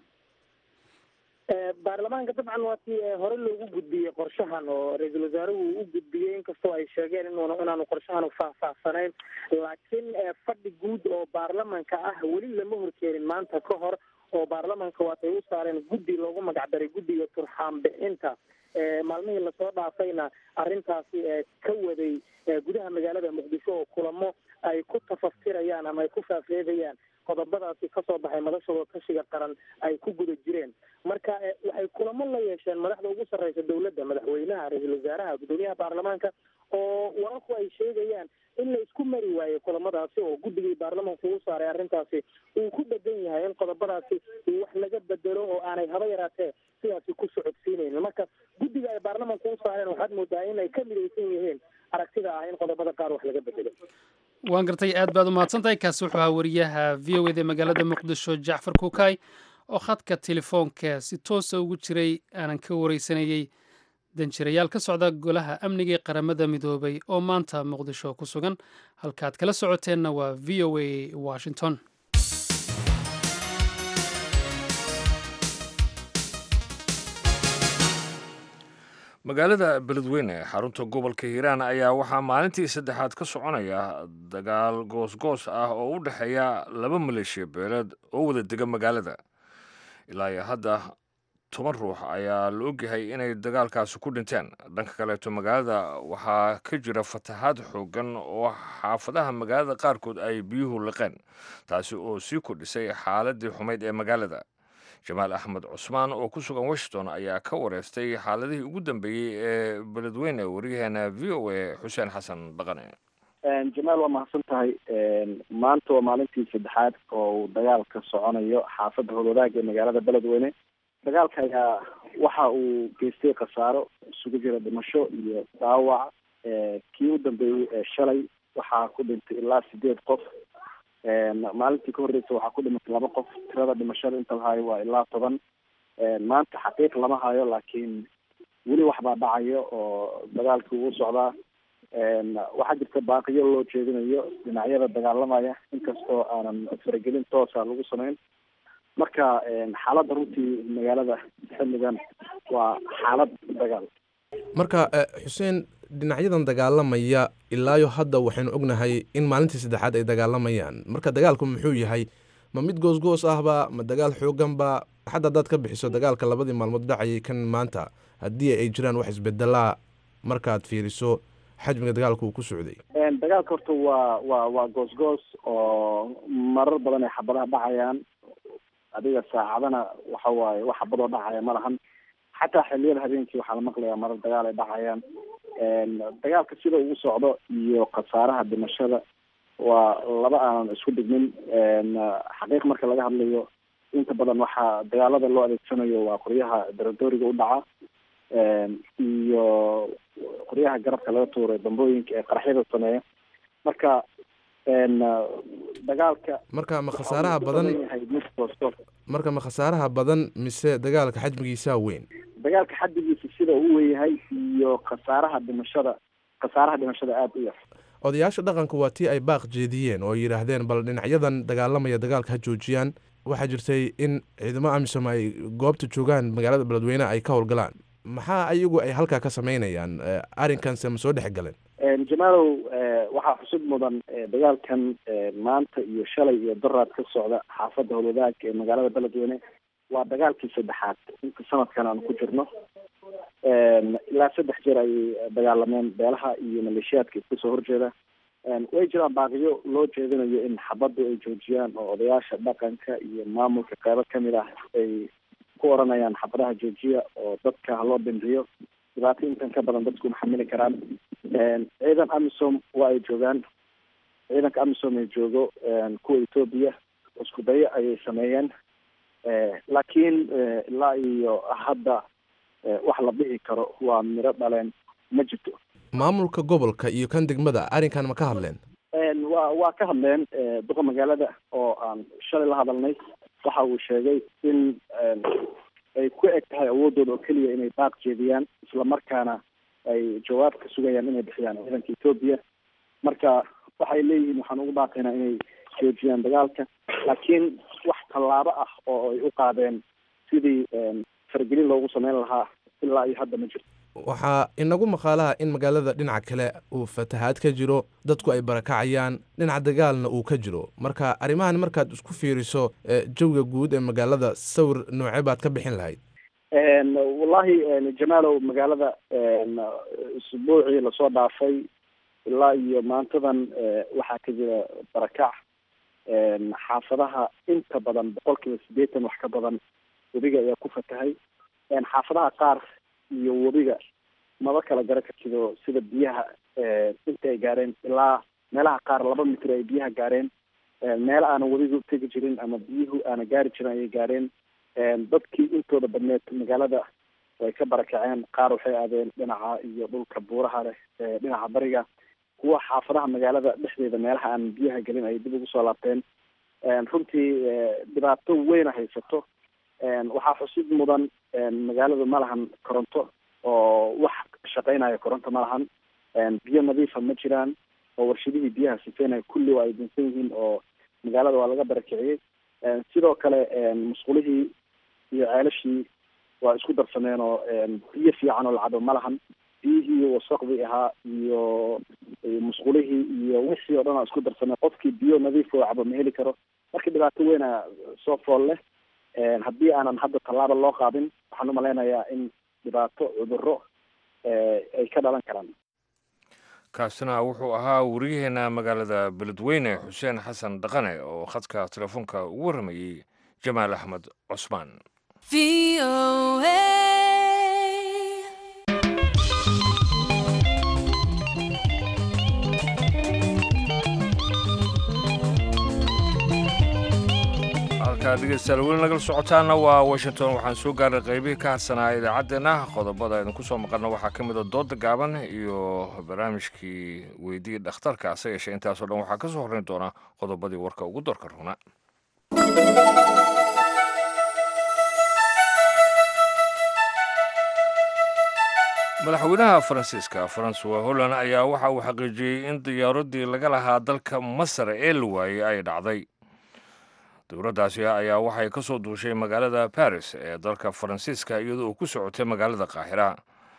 Speaker 9: baarlamaanka dabcan waa tii hore loogu gudbiyey qorshahan oo ra-iisul wasaaruhu uu u gudbiyey inkastoo ay sheegeen inuuna inaanu qorshahan faahfaahsanayn laakiin fadhi guud oo baarlamanka ah weli lama horkeenin maanta ka hor oo baarlamanka waatay u saareen guddi loogu magacdaray guddiga turxaan bixinta maalmihii lasoo dhaafayna arrintaasi ka waday gudaha magaalada muqdisho oo kulamo ay ku tafaftirayaan ama ay ku faafeedayaan qodobadaasi kasoo baxay madashooda tashiga qaran ay ku guda jireen marka waxay kulamo la yeesheen madaxda ugu sarreysa dowladda madaxweynaha ra-iisul wasaaraha guddoomiyaha baarlamaanka oo wararku ay sheegayaan in la isku mari waayo kulamadaasi oo guddigii baarlamanka ugu saaray arrintaasi uu ku dhegan yahay in qodobadaasi wax laga bedelo oo aanay haba yaraatee sidaasi ku socodsiinaynin marka guddiga ay baarlamanka u saareen waxaad moodaa in ay ka midaysan yihiin aragtida ah in qodobada qaar wax laga bedelo
Speaker 2: waan gartay aad baad u mahadsan tahay kaasi wuxuu ahaa wariyaha v o eda magaalada muqdisho jacfar kuukay oo khadka telefoonka si toosa ugu jiray aanan ka wareysanayey danjirayaal ka socda golaha amniga ee qaramada midoobay oo maanta muqdisho ku sugan halkaad kala socoteenna waa v o a washington
Speaker 1: magaalada beledweyne ee xarunta gobolka hiiraan ayaa waxaa maalintii saddexaad ka soconaya dagaal goosgoos ah oo u dhexeeya laba maleeshiya beeleed oo wada dega magaalada ilaa iyo hadda toban ruux ayaa la ogyahay inay dagaalkaasi ku dhinteen dhanka kaleeto magaalada waxaa ka jira fatahaad xoogan oo xaafadaha magaalada qaarkood ay biyuhu liqeen taasi oo sii kordhisay xaaladii xumayd ee magaalada jamaal axmed cusmaan oo ku sugan washington ayaa ka wareystay xaaladihii ugu dambeeyey ee beledweyne waryaheena v o a xuseen xasan dhaqane
Speaker 10: jamaal waa mahadsan tahay maanta waa maalintii saddexaad oo uu dagaal ka soconayo xaafadda howlwadaag ee magaalada beledweyne dagaalka ayaa waxa uu geystay khasaaro isugu jira dhimasho iyo dhaawac kii u dambeeyey ee shalay waxaa ku dhintay ilaa sideed qof maalintii ka horreysa waxaa ku dhimatay laba qof tirada dhimashada inta la hayo waa ilaa toban maanta xaqiiq lama hayo laakiin weli waxbaa dhacayo oo dagaalkii uu socdaa waxaa jirta baaqiyo loo jeedinayo dhinacyada dagaalamaya inkastoo aanan faragelin toosa lagu samayn marka xaaladda runtii magaalada xilligan waa xaalad dagaal
Speaker 11: marka xuseen dhinacyadan dagaalamaya ilaayo hadda waxaynu ognahay in maalintii saddexaad ay dagaalamayaan marka dagaalku muxuu yahay ma mid goosgoos ahba ma dagaal xooganba xadda haddaad ka bixiso dagaalka labadii maalmood dhacayay kan maanta haddii ay jiraan wax isbedelaa markaad fiiriso xajmiga dagaalka uu ku socday
Speaker 10: dagaalka horta waa waa waa goosgoos oo marar badan ay xabadaha dhacayaan adiga saacadana waxa waaye wax xabadoo dhacaya ma lahan xataa xiliyada habeenkii waxaa la maqlayaa marar dagaal ay dhacayaan dagaalka sida uu socdo iyo khasaaraha dhimashada waa laba aanan isku dhigmin xaqiiq marka laga hadlayo inta badan waxaa dagaalada loo adeegsanayo waa qoryaha daradooriga u dhaca iyo qoryaha garabka laga tuuray dambooyinka ee qaraxyada sameeya marka dagaalka
Speaker 11: marka ma khasaaraha badan marka ma khasaaraha badan mise dagaalka xajmigiisaa weyn
Speaker 10: dagaalka xaddigiisa sida uu weyahay iyo khasaaraha dhimashada khasaaraha dhimashada aada u yar
Speaker 11: odayaasha dhaqanka waa tii ay baaq jeediyeen oo yidhaahdeen bal dhinacyadan dagaalamaya dagaalka ha joojiyaan waxaa jirtay in ciidamo amisom ay goobta joogaan magaalada beledweyne ay ka howlgalaan maxaa ayagu ay halkaa ka sameynayaan arrinkanse ma soo dhex galeen
Speaker 10: jamaalow waxaa xusud mudan dagaalkan maanta iyo shalay iyo daraad ka socda xaafadda howlwadaag ee magaalada beledweyne waa dagaalkii saddexaad inta sanadkan aan ku jirno ilaa saddex jeer ayay dagaalameen beelaha iyo maleeshiyaadka iska soo horjeeda way jiraan baaqiyo loo jeedinayo in xabaddu ay joojiyaan oo odayaasha dhaqanka iyo maamulka qeybo kamid ah ay ku oranayaan xabadaha joojiya oo dadka haloo dhimriyo dhibaato intan ka badan dadku ma xamili karaan ciidan amisom waa ay joogaan ciidanka amisom ay joogo kuwa etoobiya isku dayo ayay sameeyeen laakiin ilaa iyo hadda wax la dhihi karo waa miro dhaleen ma jirto
Speaker 11: maamulka gobolka iyo kan degmada arrinkan ma ka hadleen
Speaker 10: wa waa ka hadleen duqa magaalada oo aan shalay la hadalnay waxa uu sheegay in ay ku eg tahay awoodooda oo keliya inay baaq jeediyaan islamarkaana ay jawaab ka sugayaan inay bixiyaan ciidanka etoobiya marka waxay leeyihiin waxaan ugu baaqaynaa inay joojiyaan dagaalka laakiin wax tallaabo ah oo ay u qaadeen sidii faragelin loogu sameyn lahaa ilaa iyo hadda ma jirto
Speaker 11: waxaa inagu maqaalaha in magaalada dhinaca kale uu fatahaad ka jiro dadku ay barakacayaan dhinaca dagaalna uu ka jiro marka arrimahan markaad isku fiiriso jawiga guud ee magaalada sawir noocee baad ka bixin lahayd
Speaker 10: wallahi jamaalow magaalada isbuucii lasoo dhaafay ilaa iyo maantadan waxaa ka jira barakac xaafadaha inta badan boqol kiiba siddeetan wax ka badan webiga ayaa ku fatahay xaafadaha qaar iyo webiga maba kala gara kartido sida biyaha inta ay gaareen ilaa meelaha qaar laba mitir ay biyaha gaareen meel aanan webiga utegi jirin ama biyuhu aana gaari jirin ayay gaareen dadkii intooda badneed magaalada way ka barakaceen qaar waxay aadeen dhinaca iyo dhulka buuraha leh dhinaca bariga kuwa xaafadaha magaalada dhexdeeda meelaha aan biyaha gelin ay dib ugu soo laabteen runtii dhibaato weyna haysato waxaa xusid mudan magaaladu ma lahan koronto oo wax shaqeynaya koronto ma lahan biyo nadiifa ma jiraan oo warshadihii biyaha sifeynaya kulli waa ay dinsan yihiin oo magaalada waa laga barakiciyey sidoo kale musqulihii iyo ceelashii waa isku darsameen oo biyo fiican oo lacabo ma lahan biyihii wasaqdii ahaa iyo musqulihii iyo wixii oo dhan aa isku darsameen qofkii biyo nadiif oo cabo ma heli karo marka dhibaato weyna soo fool leh haddii aanan hadda tallaaba loo qaadin waxaan umalaynayaa in dhibaato cudurro ay ka dhalan karaan
Speaker 1: kaasina wuxuu ahaa wariyaheena magaalada beledweyne xuseen xasan dhaqane oo khadka telefoonka ugu warramayey jamaal axmed cusmaan halkaa dhegeystayaal weli nagala socotaana waa washington waxaan soo gaaray qaybihii ka harsanaa idaacaddeenna qodobada aynu ku soo maqalno waxaa ka mid a dooda gaaban iyo barnaamijkii weydii dhakhtarka ase yeeshee intaasoo dhan waxaa ka soo horrayn doona qodobadii warka ugu doorka runa madaxweynaha faransiiska francois holland ayaa waxa uu xaqiijiyey in diyaaradii laga lahaa dalka masar ee la waayey ay dhacday dowladdaasi ayaa waxay ka soo duushay magaalada baris ee dalka faransiiska iyadoo uu ku socotay magaalada qaahira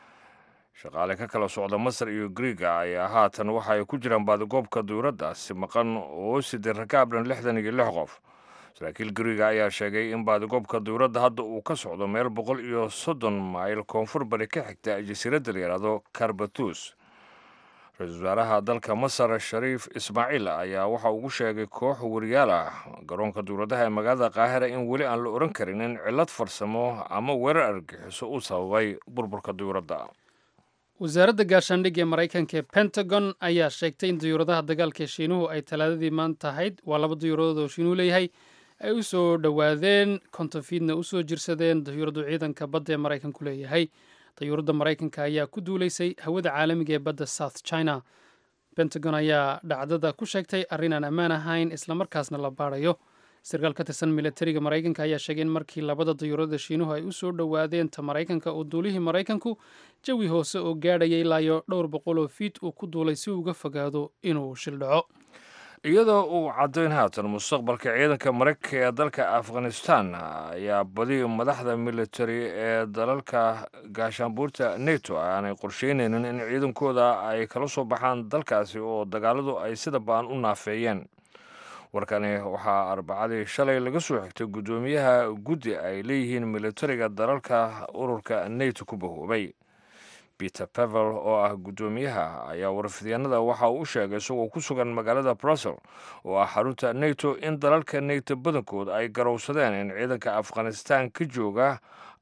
Speaker 1: shaqaale ka kala socda masar iyo griiga ayaa haatan waxa ay ku jiraan baadigoobka dowladdaasi maqan oo siday rakaabdhan lixdan iyo lix qof saraakiil guriga ayaa sheegay in baadigoobka dowladda hadda uu ka socdo meel boqol iyo soddon mayl koonfur bari ka xigta jasiiradda la yidhaahdo karbatus ra-iisul wasaaraha dalka masar shariif ismaaciil ayaa waxa ugu sheegay koox wariyaal ah garoonka dowladaha ee magaalada qaahira in weli aan la oran karin in cillad farsamo ama weerar argixiso uu sababay burburka dowladda
Speaker 2: wasaaradda gaashaandhigga ee maraykanka ee pentagon ayaa sheegtay in dayuuradaha dagaalka ee shiinuhu ay talaadadii maanta ahayd waa laba dayuuradood oo shiinuhu leeyahay ay u soo dhowaadeen kontonfiidna u soo jirsadeen dayuuraddu ciidanka badda ee maraykanku leeyahay dayuuradda maraykanka ayaa ku duulaysay hawada caalamiga ee badda south china pentagon ayaa dhacdada ku sheegtay arrin aan ammaan ahayn islamarkaasna la baadhayo sarkaal ka tirsan militariga maraykanka ayaa sheegay in markii labada dayuurada shiinuhu ay u soo dhowaadeen ta maraykanka oo duulihii maraykanku jawi hoose oo gaadhaya ilaayo dhowr boqol oo fiit uu ku duulay si uga fogaado inuu shildhaco
Speaker 1: iyadoo uu caddayn haatan mustaqbalka ciidanka maraykanka ee dalka afghanistan ayaa badi madaxda militari ee dalalka gaashaanbuurta neto aanay qorsheynaynin in ciidankooda ay kala soo baxaan dalkaasi oo dagaaladu ay sida ba'an u naafeeyeen warkani waxaa arbacadii shalay laga soo xigtay guddoomiyaha guddi ay leeyihiin militariga dalalka ururka neto ku bahoobay peter pavel oo ah guddoomiyaha ayaa warfidyaenada waxa uu u sheegay isagoo ku sugan magaalada brussel oo ah xarunta neto in dalalka neto badankood ay garowsadeen in ciidanka afghanistan ka jooga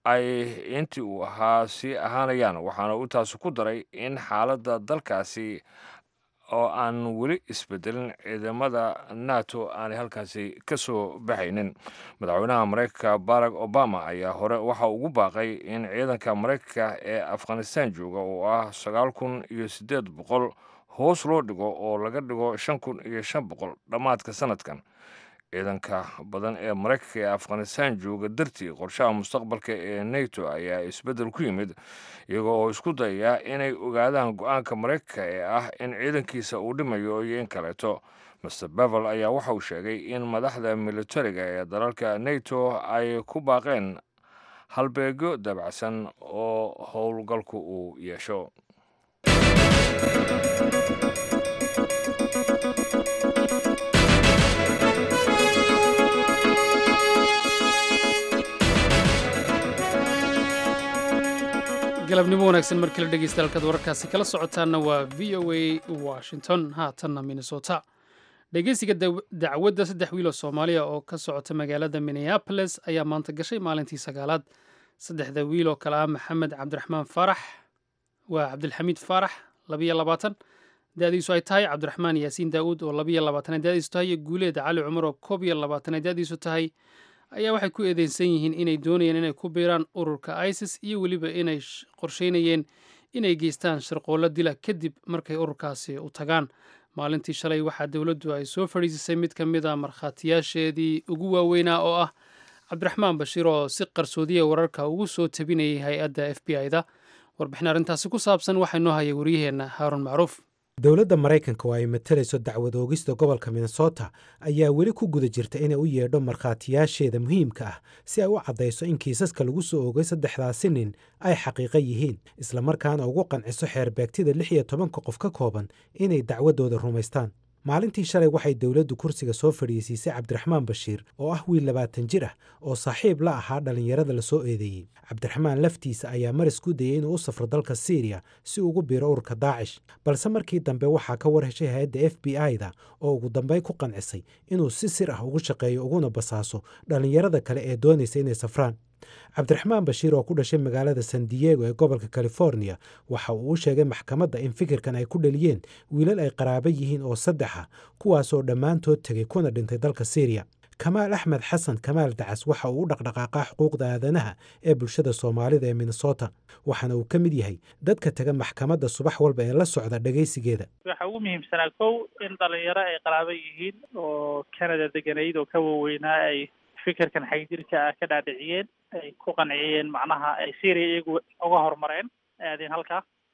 Speaker 1: ay intii uu ahaa sii ahaanayaan waxaana uu taasi ku daray in xaaladda dalkaasi oo aan weli isbedelin ciidamada nato aanay halkaasi ka soo baxaynin madaxweynaha maraykanka barack obama ayaa hore waxa ugu baaqay in ciidanka maraykanka ee afghanistan jooga oo ah sagaal kun iyo siddeed boqol hoos loo dhigo oo laga dhigo shan kun iyo shan boqol dhammaadka sanadkan ciidanka badan ee maraykanka ee afghanistan jooga dartii qorshaha mustaqbalka ee neto ayaa isbeddel ku yimid iyagoo oo isku dayaya inay ogaadaan go-aanka maraykanka ee ah in ciidankiisa uu dhimayo iyo in kaleeto master bevel ayaa waxa uu sheegay in madaxda militariga ee dalalka neto ay ku baaqeen halbeegyo dabacsan oo howlgalku uu yeesho
Speaker 2: galabnimo wanaagsan markii la dhegeysta halkaad wararkaasi kala socotaanna waa v o a washington haatanna minnesota dhegeysiga dacwadda saddex wiil oo soomaaliya oo ka socota magaalada minneapolis ayaa maanta gashay maalintii sagaalaad saddexda wiil oo kale ah maxamed cabdiraxmaan faarax waa cabdilxamiid faarax labiyo labaatan da-diisu ay tahay cabdiraxmaan yaasiin daa'uud oo labiyo labaatan da-diisu tahay iyo guuleed cali cumar oo koob iyo labaatan da-diisu tahay ayaa waxay ku eedeysan yihiin inay doonayeen inay ku biiraan ururka isis iyo weliba inay qorsheynayeen inay geystaan shirqoollo dila kadib markay ururkaasi u tagaan maalintii shalay waxaa dowladdu ay soo fadhiisisay mid ka mid a markhaatiyaasheedii ugu waaweynaa oo ah cabdiraxmaan bashiir oo si qarsoodiya wararka ugu soo tabinayay hay-adda f b i-da warbixin arrintaasi ku saabsan waxaa noo hayay waryaheenna haaruun macruuf
Speaker 12: dowladda maraykanka oo ay matalayso dacwad oogista gobolka minnesota ayaa weli ku guda jirta inay u yeedho markhaatiyaasheeda muhiimka ah si ay u caddayso in kiisaska lagu soo oogay saddexdaasi nin ay xaqiiqo yihiin islamarkaana ugu qanciso xeerbeegtida lix iyo tobanka qof ka kooban inay dacwaddooda rumaystaan maalintii shalay waxay dowladdu kursiga soo fadhiisiisay cabdiraxmaan bashiir oo ah wiil labaatan jir ah oo saaxiib la ahaa dhallinyarada la soo eedeeyey cabdiraxmaan laftiisa ayaa maris ku dayey inuu u safro dalka siiriya si ugu biiro ururka daacish balse markii dambe waxaa ka war heshay hay-adda f b i-da oo ugu dambeyn ku qancisay inuu si sir ah ugu shaqeeyo uguna basaaso dhallinyarada kale ee doonaysa inay safraan cabdiraxmaan bashiir oo ku dhashay magaalada san diego ee gobolka california waxa uu u sheegay maxkamadda in fikirkan ay ku dhaliyeen wiilal ay qaraabo yihiin oo saddex ah kuwaasoo dhammaantood tegay kuna dhintay dalka syriya kamaal axmed xasan kamaal dacas waxa uu u dhaqdhaqaaqaa xuquuqda aadanaha ee bulshada soomaalida ee minnesota waxaana uu ka mid yahay dadka taga maxkamadda subax walba ee la socda dhegaysigeeda
Speaker 13: waxaa ugu muhiimsanaa kow in dhalinyaro ay qaraabo yihiin oo canada deganayd oo ka waaweynaa ay fikirkan xagjirka ah ka dhaadhiciyeen ay ku qanciyeen macnaha ay syria iyagu uga horumareen aadeen halkaa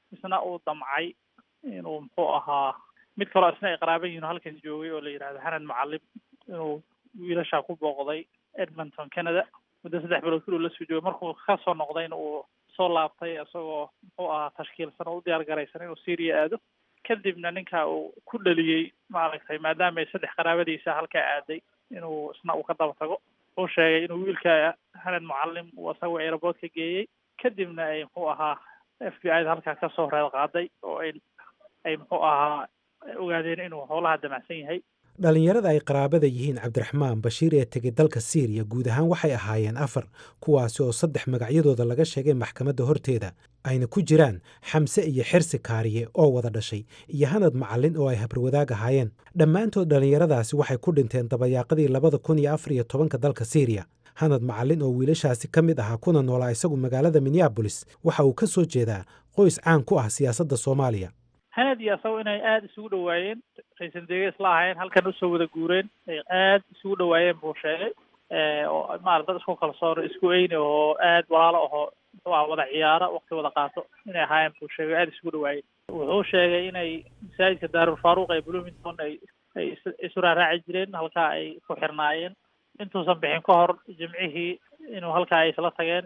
Speaker 13: isna uu damcay inuu muxuu ahaa mid kaloo isna ay qaraaban yihin oo halkan joogay oo la yidhahdo hanan mucalim inuu wiilashaa ku booqday edmonton canada muddo saddex bilood kuluu la soo joogay markuu kasoo noqdayna uu soo laabtay isagoo muxuu ahaa tashkiilsan oo u diyaar garaysan inuu syria aado kadibna ninka uu ku dhaliyey maaragtay maadaama ay saddex qaraabadiisa halkaa aaday inuu isna uu ka daba tago uu sheegay inuu wiilka hanan mucalim uu isagoo aeroboort ka geeyey kadibna ay muxuu ahaa f b i da halkaa kasoo reed qaaday oo ay ay muxuu ahaa ogaadeen inuu howlaha damacsan yahay
Speaker 12: dhallinyarada ay qaraabada yihiin cabdiraxmaan bashiir ee tegay dalka siiriya guud ahaan waxay ahaayeen afar kuwaasi oo saddex magacyadooda laga sheegay maxkamadda horteeda ayna ku jiraan xamse iyo xirsi kaariye oo wada dhashay iyo hanad macallin oo ay habarwadaag ahaayeen dhammaantood dhallinyaradaasi waxay ku dhinteen dabayaaqadii labada kun iyo afar iyo tobanka dalka siiriya hanad macallin oo wiilashaasi ka mid ahaa kuna noolaa isagu magaalada minneabolis waxa uu ka soo jeedaa qoys caan ku ah siyaasadda soomaaliya
Speaker 13: hanad iyo asago inay aada isugu dhawaayeen raiisul dega isla ahaayeen halkan usoo wada guureen ay aada isugu dhawaayeen buu sheegay oo maarata dad isku kalsoon isku eyni oo aada walaalo ahoo muxuu aha wada ciyaaro waqti wada qaato inay ahaayeen buu sheegay aada isugu dhawaayeen wuxuu sheegay inay masaajidka daarul faaruq ee bloomington ay ay isu raaraaci jireen halkaa ay ku xirnaayeen intuusan bixin ka hor jimcihii inuu halkaa ay isla tageen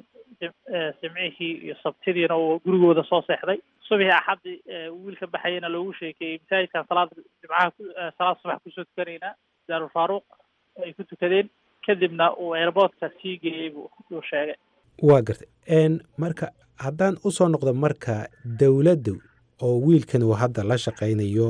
Speaker 13: jimcihii iyo sabtidiina uu gurigooda soo seexday subixii axaddi wiilka baxayana loogu sheekeeyey masaajidkan salaad jimcaha salaad subax kusoo tukanaynaa daarul faaruq ay ku tukadeen kadibna uu airboortka sii geeyey buu uu sheegay
Speaker 12: waa gartay marka haddaan usoo noqdo marka dowladdu oo wiilkan uu hadda la shaqaynayo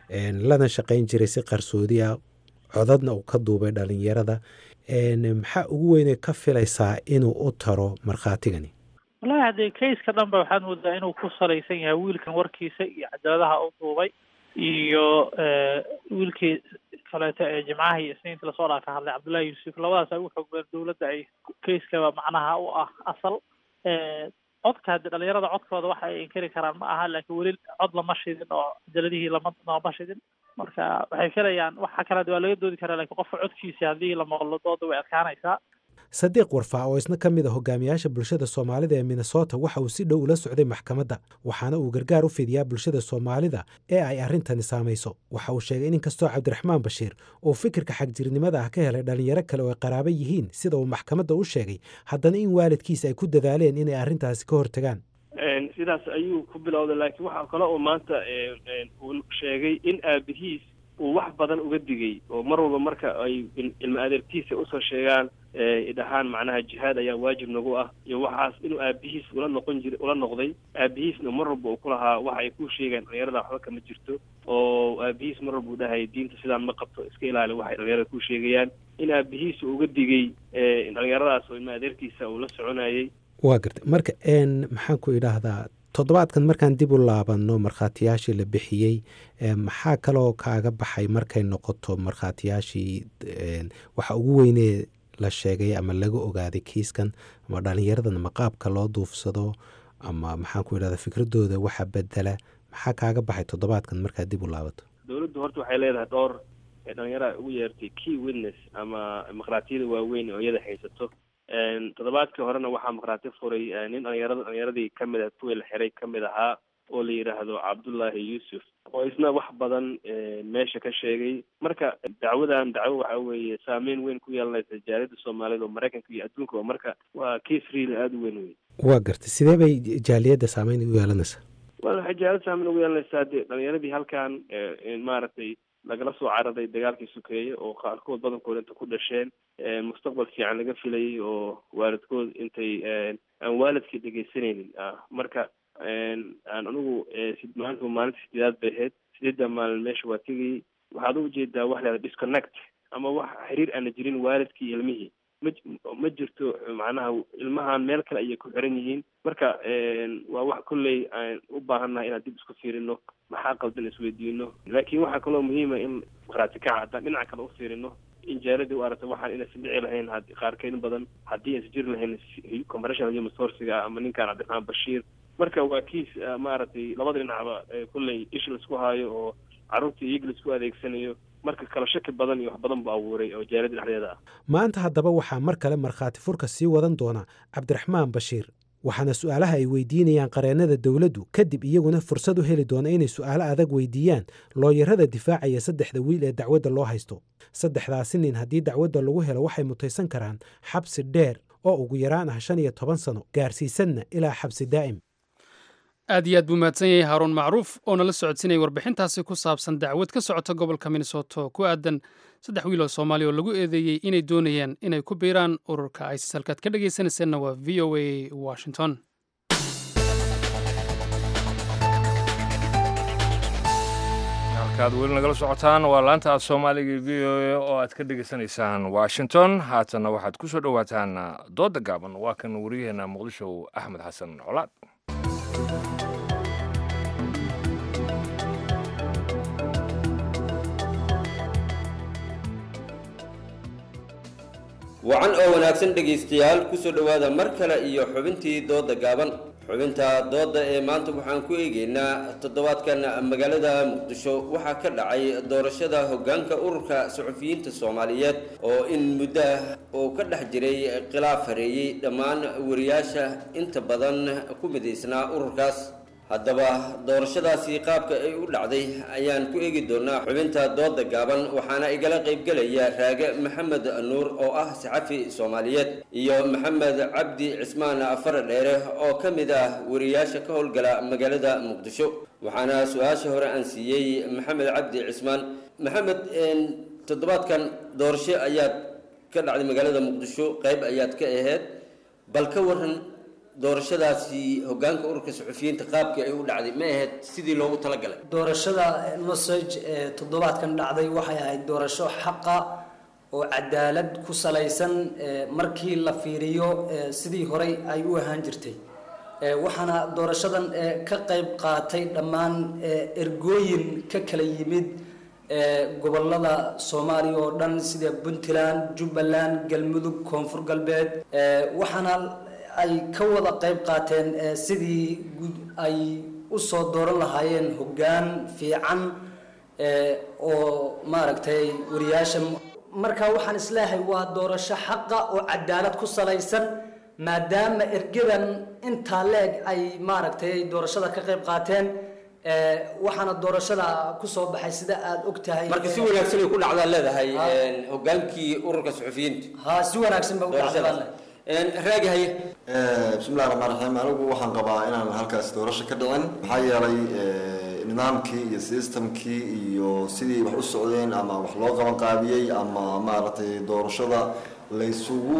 Speaker 12: lana shaqayn jiray si qarsoodi ah codadna uu ka duubay dhalinyarada maxaa ugu weyne ka filaysaa inuu u taro markhaatigani
Speaker 13: wallahi haddee kayska dhan ba waxaad moodaa inuu ku salaysan yahay wiilkan warkiisa iyo cajaladaha u duubay iyo wiilkii kaleeto ee jimcaha iyo isniinta lasoo dhaa ka hadlay cabdullahi yuusuf labadaas ay u xoog badan dowladda ay kayskaba macnaha u ah asal codka hadde dhalinyarada codkooda waxa ay inkari karaan ma aha laakiin weli cod lama shidin oo cajaladihii lama lama shidin marka waxay filayaan waxa kale waa laga doodi karaa lakiin qofka codkiisa haddii la maqlo dooda way adkaanaysaa
Speaker 12: sadiiq warfaa oo isna ka mid a hogaamiyaasha bulshada soomaalida ee minnesota waxa uu si dhow ula socday maxkamadda waxaana uu gargaar u fidiyaa bulshada soomaalida ee ay arrintani saamayso waxa uu sheegay in inkastoo cabdiraxmaan bashiir uu fikirka xagjirnimada ah ka helay dhallinyaro kale oo ay qaraaba yihiin sida uu maxkamadda u sheegay haddana in waalidkiisa ay ku dadaaleen inay arrintaasi ka hortagaan
Speaker 14: sidaas ayuu ku bilowday laakiin waxaa kale oo maanta uu sheegay in aabihiis uu wax badan uga digay oo mar walba marka ay ilmo adeertiisa usoo sheegaan dhahaan macnaha jihaad ayaa waajib nagu ah iyo waxaas inuu aabihiis ula noqon jira ula noqday aabihiisna mar walba uu ku lahaa waxa ay ku sheegaan dhalinyarada waxba kama jirto oo aabihiis mar walba uu dhahaya diinta sidaan ma qabto iska ilaali waxay dhalinyarada ku sheegayaan in aabihiis uga digay dhalinyaradaas oo ilmo adeertiisa uu la soconayay
Speaker 12: waa gartay marka maxaan ku idhaahdaa toddobaadkan markaan dib u laabanno markhaatiyaashii la bixiyey maxaa kaloo kaaga baxay markay noqoto markhaatiyaashii waxa ugu weynee la sheegay ama laga ogaaday kiiskan ama dhalinyaradan ama qaabka loo duufsado ama maxaan ku idhahdaa fikradooda waxa bedela maxaa kaaga baxay toddobaadkan markaad dib u laabato
Speaker 14: dowladdu horta waxay leedahay dhowr dhalinyarada ugu yeertay key witness ama markhaatiyada waaweyn oo iyada haysato toddobaadkii horena waxaa markhaati furay nin dhalinyarada dhalinyaradii kamid ah kuwii la xiray kamid ahaa oo la yidhaahdo cabdullaahi yuusuf oo isna wax badan meesha ka sheegay marka dacwadan dacwo waxa weeye saameyn weyn ku yeelanaysa jaaliyadda soomaalida oo maraykanka iyo adduunka marka waa case real aada u weyn wey
Speaker 12: waa gartay sidee bay jaaliyadda saameyn u yeelanaysaa
Speaker 14: wa waxay jaaliyadda saameyn ugu yeelanaysaa dee dhalinyaradii halkan maaragtay lagala soo cararay dagaalkii sukeeye oo qaarkood badankood inta ku dhasheen mustaqbal fiican laga filayay oo waalidkood intay aan waalidkii dhegeysanaynin marka aan anigu maanta maalinta sideedaad bay ahayd sideedda maalin meesha waa tegayay waxaad u jeedaa wax leeda disconnect ama wax xiriir aana jirin waalidkii ilmihii ma ma jirto macnaha ilmahan meel kale ayay ku xiran yihiin marka waa wax kolley aan u baahannahay inaan dib isku fiirino maxaa qaldan isweydiino laakiin waxaa kaloo muhiima in markhaati kaca haddaan dhinaca kale u fiirino in jaaladii u aragta waxaan inaysan dhici lahayn qaarkeed badan haddii aysan jiri lahayn commercial human sourciga ama ninkan cabdiraxmaan bashiir marka waa kiis maaragtay labada dhinacba kolley ish laisku haayo oo carruurta iyaga laisku adeegsanayo marka kala shaki badan iyo wax badan buu abuuray oo jaalada dhexdeeda ah
Speaker 12: maanta haddaba waxaa mar kale markhaati furka sii wadan doona cabdiraxmaan bashiir waxaana su'aalaha ay weydiinayaan qareennada dowladdu kadib iyaguna fursad u heli doona inay su'aalo adag weydiiyaan looyarada difaacaya saddexda wiil ee dacwadda loo haysto saddexdaasi nin haddii dacwadda lagu helo waxay mutaysan karaan xabsi dheer oo ugu yaraan ah shan iyo toban sano gaarsiisanna ilaa xabsi daa'im
Speaker 2: aad iyo aad buu mahadsan yahay haaruun macruuf oo nala socodsiinaya warbixintaasi ku saabsan dacwad ka socota gobolka minnesota oo ku aadan saddex wiil oo soomaaliya oo lagu eedeeyey inay doonayaan inay ku biiraan ururka isis halkaad ka dhegaysanayseena waa v o a washington
Speaker 1: halkaad weli nagala socotaan waa laanta aad soomaaliga v o a oo aad ka dhegaysanaysaan washington haatanna waxaad ku soo dhowaataan doodda gaaban waa kan waryaheena muqdisho axmed xasan colaad
Speaker 15: wacan oo wanaagsan dhegaystayaal kusoo dhowaada mar kale iyo xubintii dooda gaaban xubinta dooda ee maanta waxaan ku eegaynaa toddobaadkan magaalada muqdisho waxaa ka dhacay doorashada hoggaanka ururka suxufiyiinta soomaaliyeed oo in muddo ah oo ka dhex jiray khilaaf hareeyey dhammaan wariyaasha inta badan ku midaysnaa ururkaas haddaba doorashadaasi qaabka ay u dhacday ayaan ku eegi doonaa xubinta dooda gaaban waxaana igala qaybgelaya raage maxamed nuur oo ah saxafi soomaaliyeed iyo maxamed cabdi cismaan afar dheere oo ka mid ah wariyaasha ka howlgala magaalada muqdisho waxaana su-aasha hore aan siiyey maxamed cabdi cismaan maxamed toddobaadkan doorasho ayaad ka dhacday magaalada muqdisho qayb ayaad ka aheyd bal ka waran doorashadaasi hogaanka ururka suxufiyiinta qaabkii ay u dhacday ma ahayd sidii loogu talagalay
Speaker 16: doorashada nosage ee toddobaadkan dhacday waxay ahayd doorasho xaqa oo cadaalad ku salaysan markii la fiiriyo sidii horey ay u ahaan jirtay waxaana doorashadan ka qayb qaatay dhammaan ergooyin ka kala yimid gobolada soomaaliya oo dhan sida puntland jubbaland galmudug koonfur galbeed waxaana ay ka wada qayb qaateen sidii ay u soo dooran lahaayeen hoggaan fiican oo maaragtay wariyaasha marka waxaan isleeyahay waa doorasho xaqa oo cadaalad ku salaysan maadaama ergadan intaa leeg ay maaragtay doorashada ka qayb qaateen waxaana doorashada kusoo baxay sida aada og tahay
Speaker 15: marka si wanaagsan ay ku dhacdaa leedahay hogaankii ururka suxufiyiinta
Speaker 16: ha si wanaagsan ba u dhacdaan
Speaker 15: raagi haye
Speaker 17: bismillahi raxmaan raxiim anigu waxaan qabaa inaan halkaas doorasho ka dhicin maxaa yeelay nidaamkii iyo systemkii iyo sidii wax u socdeen ama wax loo qaban qaabiyey ama maaragtay doorashada laysugu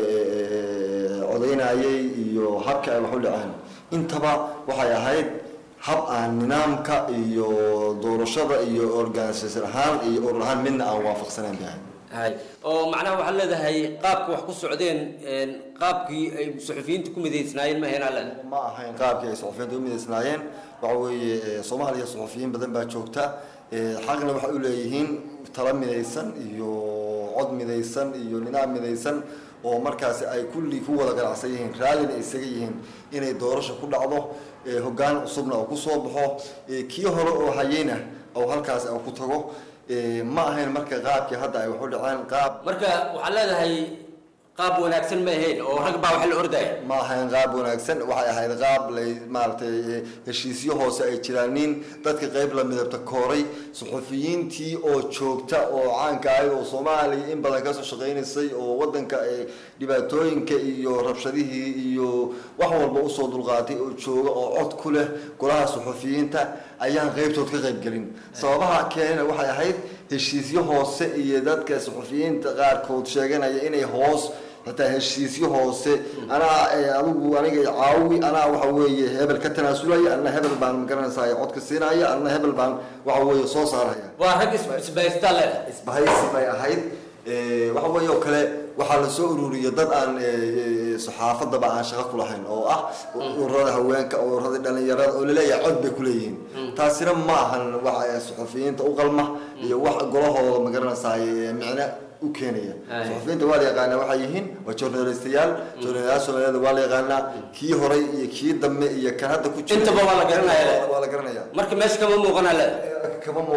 Speaker 17: codaynayay iyo habka ay wax u dhaceen intaba waxay ahayd hab aan nidaamka iyo doorashada iyo organisation ahaan iyo urur ahaan midna aan waafaqsanayn bay ahayd
Speaker 15: hay oo macnaha waxaad leedahay qaabka wax ku socdeen qaabkii ay suxufiyiinta ku midaysnaayeen ma ahayn alle
Speaker 17: ma ahayn qaabkii ay suxufiyiinta u midaysnaayeen waxa weeye soomaaliya suxufiyiin badan baa joogta xaqna waxay u leeyihiin tala midaysan iyo cod midaysan iyo nidaam midaysan oo markaasi ay kulli ku wada ganacsan yihiin raallina isaga yihiin inay doorasho ku dhacdo hoggaan cusubna oo kusoo baxo kii hore oo hayeyna oo halkaas ku tago ma ahayn marka qaabkii hadda ay wax u dhaceen qaab
Speaker 15: marka waxaad leedahay qaab wanaagsan ma ahayn oo rag baa wax la ordaya
Speaker 17: ma ahayn qaab wanaagsan waxay ahayd qaab lay maaragtay heshiisyo hoose ay jiraanin dadka qayb la midabta kooray suxufiyiintii oo joogta oo caanka ahay oo soomaaliya in badan kasoo shaqaynaysay oo wadanka dhibaatooyinka iyo rabshadihii iyo wax walba usoo dulqaatay oo jooga oo cod ku leh golaha suxufiyiinta ayaan qaybtood ka qayb gelin sababaha keenana waxay ahayd heshiisyo hoose iyo dadka suxufiyiinta qaarkood sheeganaya inay hoos xitaa heshiisyo hoose anaa adigu aniga caawi anaa waxa weeye hebel ka tanaasulaya anna hebel baan magaranaysaa codka siinaya anna hebel baan waxa weeye soo saaraya
Speaker 15: waa rag isbahaysta le
Speaker 17: isbahaysi bay ahayd waxa weeye oo kale waxaa la soo ururiyay dad aan saxaafadaba aan shaqo ku lahayn oo ah ururada haweenka ururada dhalinyarada oo laleeyahay cod bay kuleeyihiin taasina ma ahan waxa suxufiyiinta u qalma iyo wax golahooda magaranaysaa micne u keenaya suxufiyiinta waa la yaqaanaa waxay yihiin waa journalistayaal journalistayaal soomaaliyeed waa la yaqaanaa kii horay iyo kii dambe iyo kan hadda ku jira
Speaker 15: intaba waa la garanaya
Speaker 17: waa la garanaya
Speaker 15: marka meesha kama muuqana le
Speaker 17: kama muuqan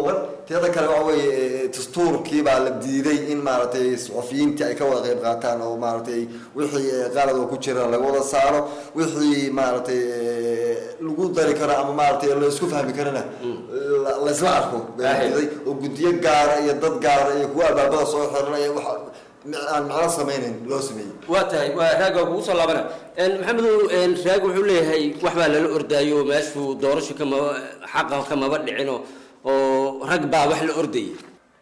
Speaker 17: teeda kale waxa weeye dastuurkii baa la diiday in maaragtay suxufiyiintii ay ka wada qayb qaataan oo maaragtay wixii qalad oo ku jira laga wada saaro wixii maaragtay lagu dari karo ama maaragtay la isku fahmi karana la- la isla arko baa la diiday oo guddiyo gaara iyo dad gaara iyo kuwa albaabada soo xiranaya wax aan macno samaynayn loo sameeyey
Speaker 15: waa tahay waa raaga kugu soo laabana maxamedow raag wuxuu leeyahay wax baa lala ordaayo meeshuu doorasho kamaba xaqa kamaba dhicino oo rag baa wax la ordayay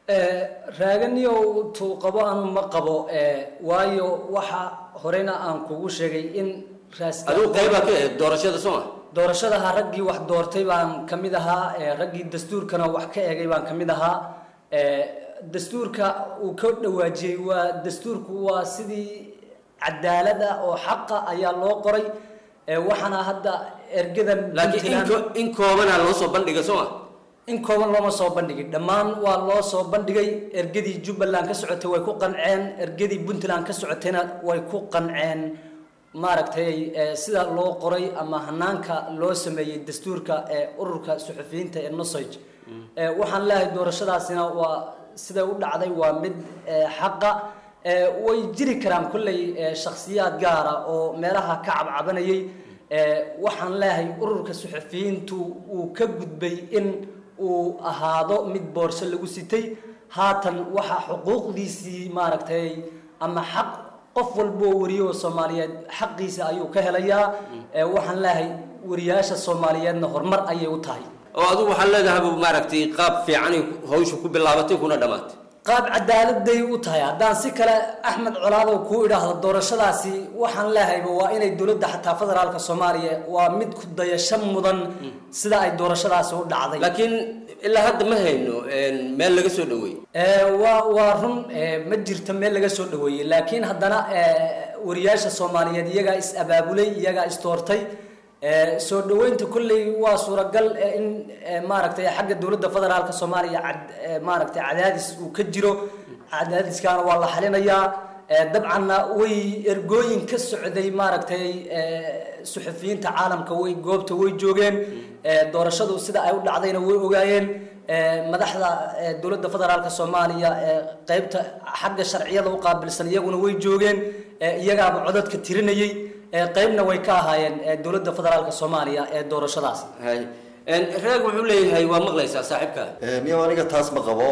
Speaker 16: raaganiyow tuu qabo anu ma qabo waayo waxa horena aan kugu sheegay in raas
Speaker 15: adigu qaybaa ka ahayd doorashada soo ma
Speaker 16: doorashadaha raggii wax doortay baan ka mid ahaa ee raggii dastuurkana wax ka egay baan ka mid ahaa ee dastuurka uu ka dhawaajiyey waa dastuurku waa sidii cadaalada oo xaqa ayaa loo qoray ee waxaana hadda ergadan
Speaker 15: laakiin in ko- in koobanaa loo soo bandhiga soo ma
Speaker 16: in kooban looma soo bandhigin dhammaan waa loo soo bandhigay ergadii jubbaland ka socotay way ku qanceen ergadii puntland ka socotayna way ku qanceen maaragtay eh, sida loo qoray ama hanaanka loo sameeyey dastuurka ee ururka suxufiyiinta ee nosage Eh, waxaan leeyahay doorashadaasina waa siday u dhacday waa mid eh, xaqa Eh, way jiri karaan kolley eh, shakhsiyaad gaara oo meelaha ka cabcabanayay Eh, waxaan leeyahay ururka suxufiyiintu uu ka gudbay in uu ahaado mid boorso lagu sitay haatan waxaa xuquuqdiisii maaragtay ama xaq qof walba oo wariyo oo soomaaliyeed xaqiisa ayuu ka helayaa Eh, waxaan leeyahay wariyaasha soomaaliyeedna horumar ayay u tahay
Speaker 15: oo adigu waxaad leedahay maaragtay qaab fiicanay hawsha ku bilaabatay kuna dhammaatay
Speaker 16: qaab cadaaladay u tahay haddaan si kale axmed colaadow kuu idhaahdo doorashadaasi waxaan leehayba waa inay dowladda xataa federaalka soomaaliya waa mid ku dayasho mudan sida ay doorashadaasi u dhacday
Speaker 15: laakiin ilaa hadda ma hayno meel laga soo dhaweeyey
Speaker 16: waa waa run eh, ma jirto meel laga soo dhaweeyey laakiin haddana eh, wariyaasha soomaaliyeed iyagaa is abaabulay iyagaa is doortay Eh, soo dhaweynta kolley waa suuragal eh, in eh, maaragtay xagga dowladda federaalka soomaaliya cad- eh, maaragtay cadaadis uu ka jiro cadaadiskaana waa la xalinayaa Eh, dabcanna way ergooyin ka socday maaragtay eh, suxufiyiinta caalamka way goobta way joogeen Eh, doorashadu sida ay u dhacdayna way ogaayeen Eh, madaxda eh, dowladda federaalka soomaaliya ee qeybta xagga sharciyada u qaabilsan iyaguna way joogeen Eh, iyagaaba codadka tirinayay Eh, qeybna way ka ahaayeen eh, dowladda federaalka soomaaliya ee doorashadaas
Speaker 15: hay raag wuxuu leeyahay waa maqlaysaa saaxiibka
Speaker 17: niyo aniga taas ma qabo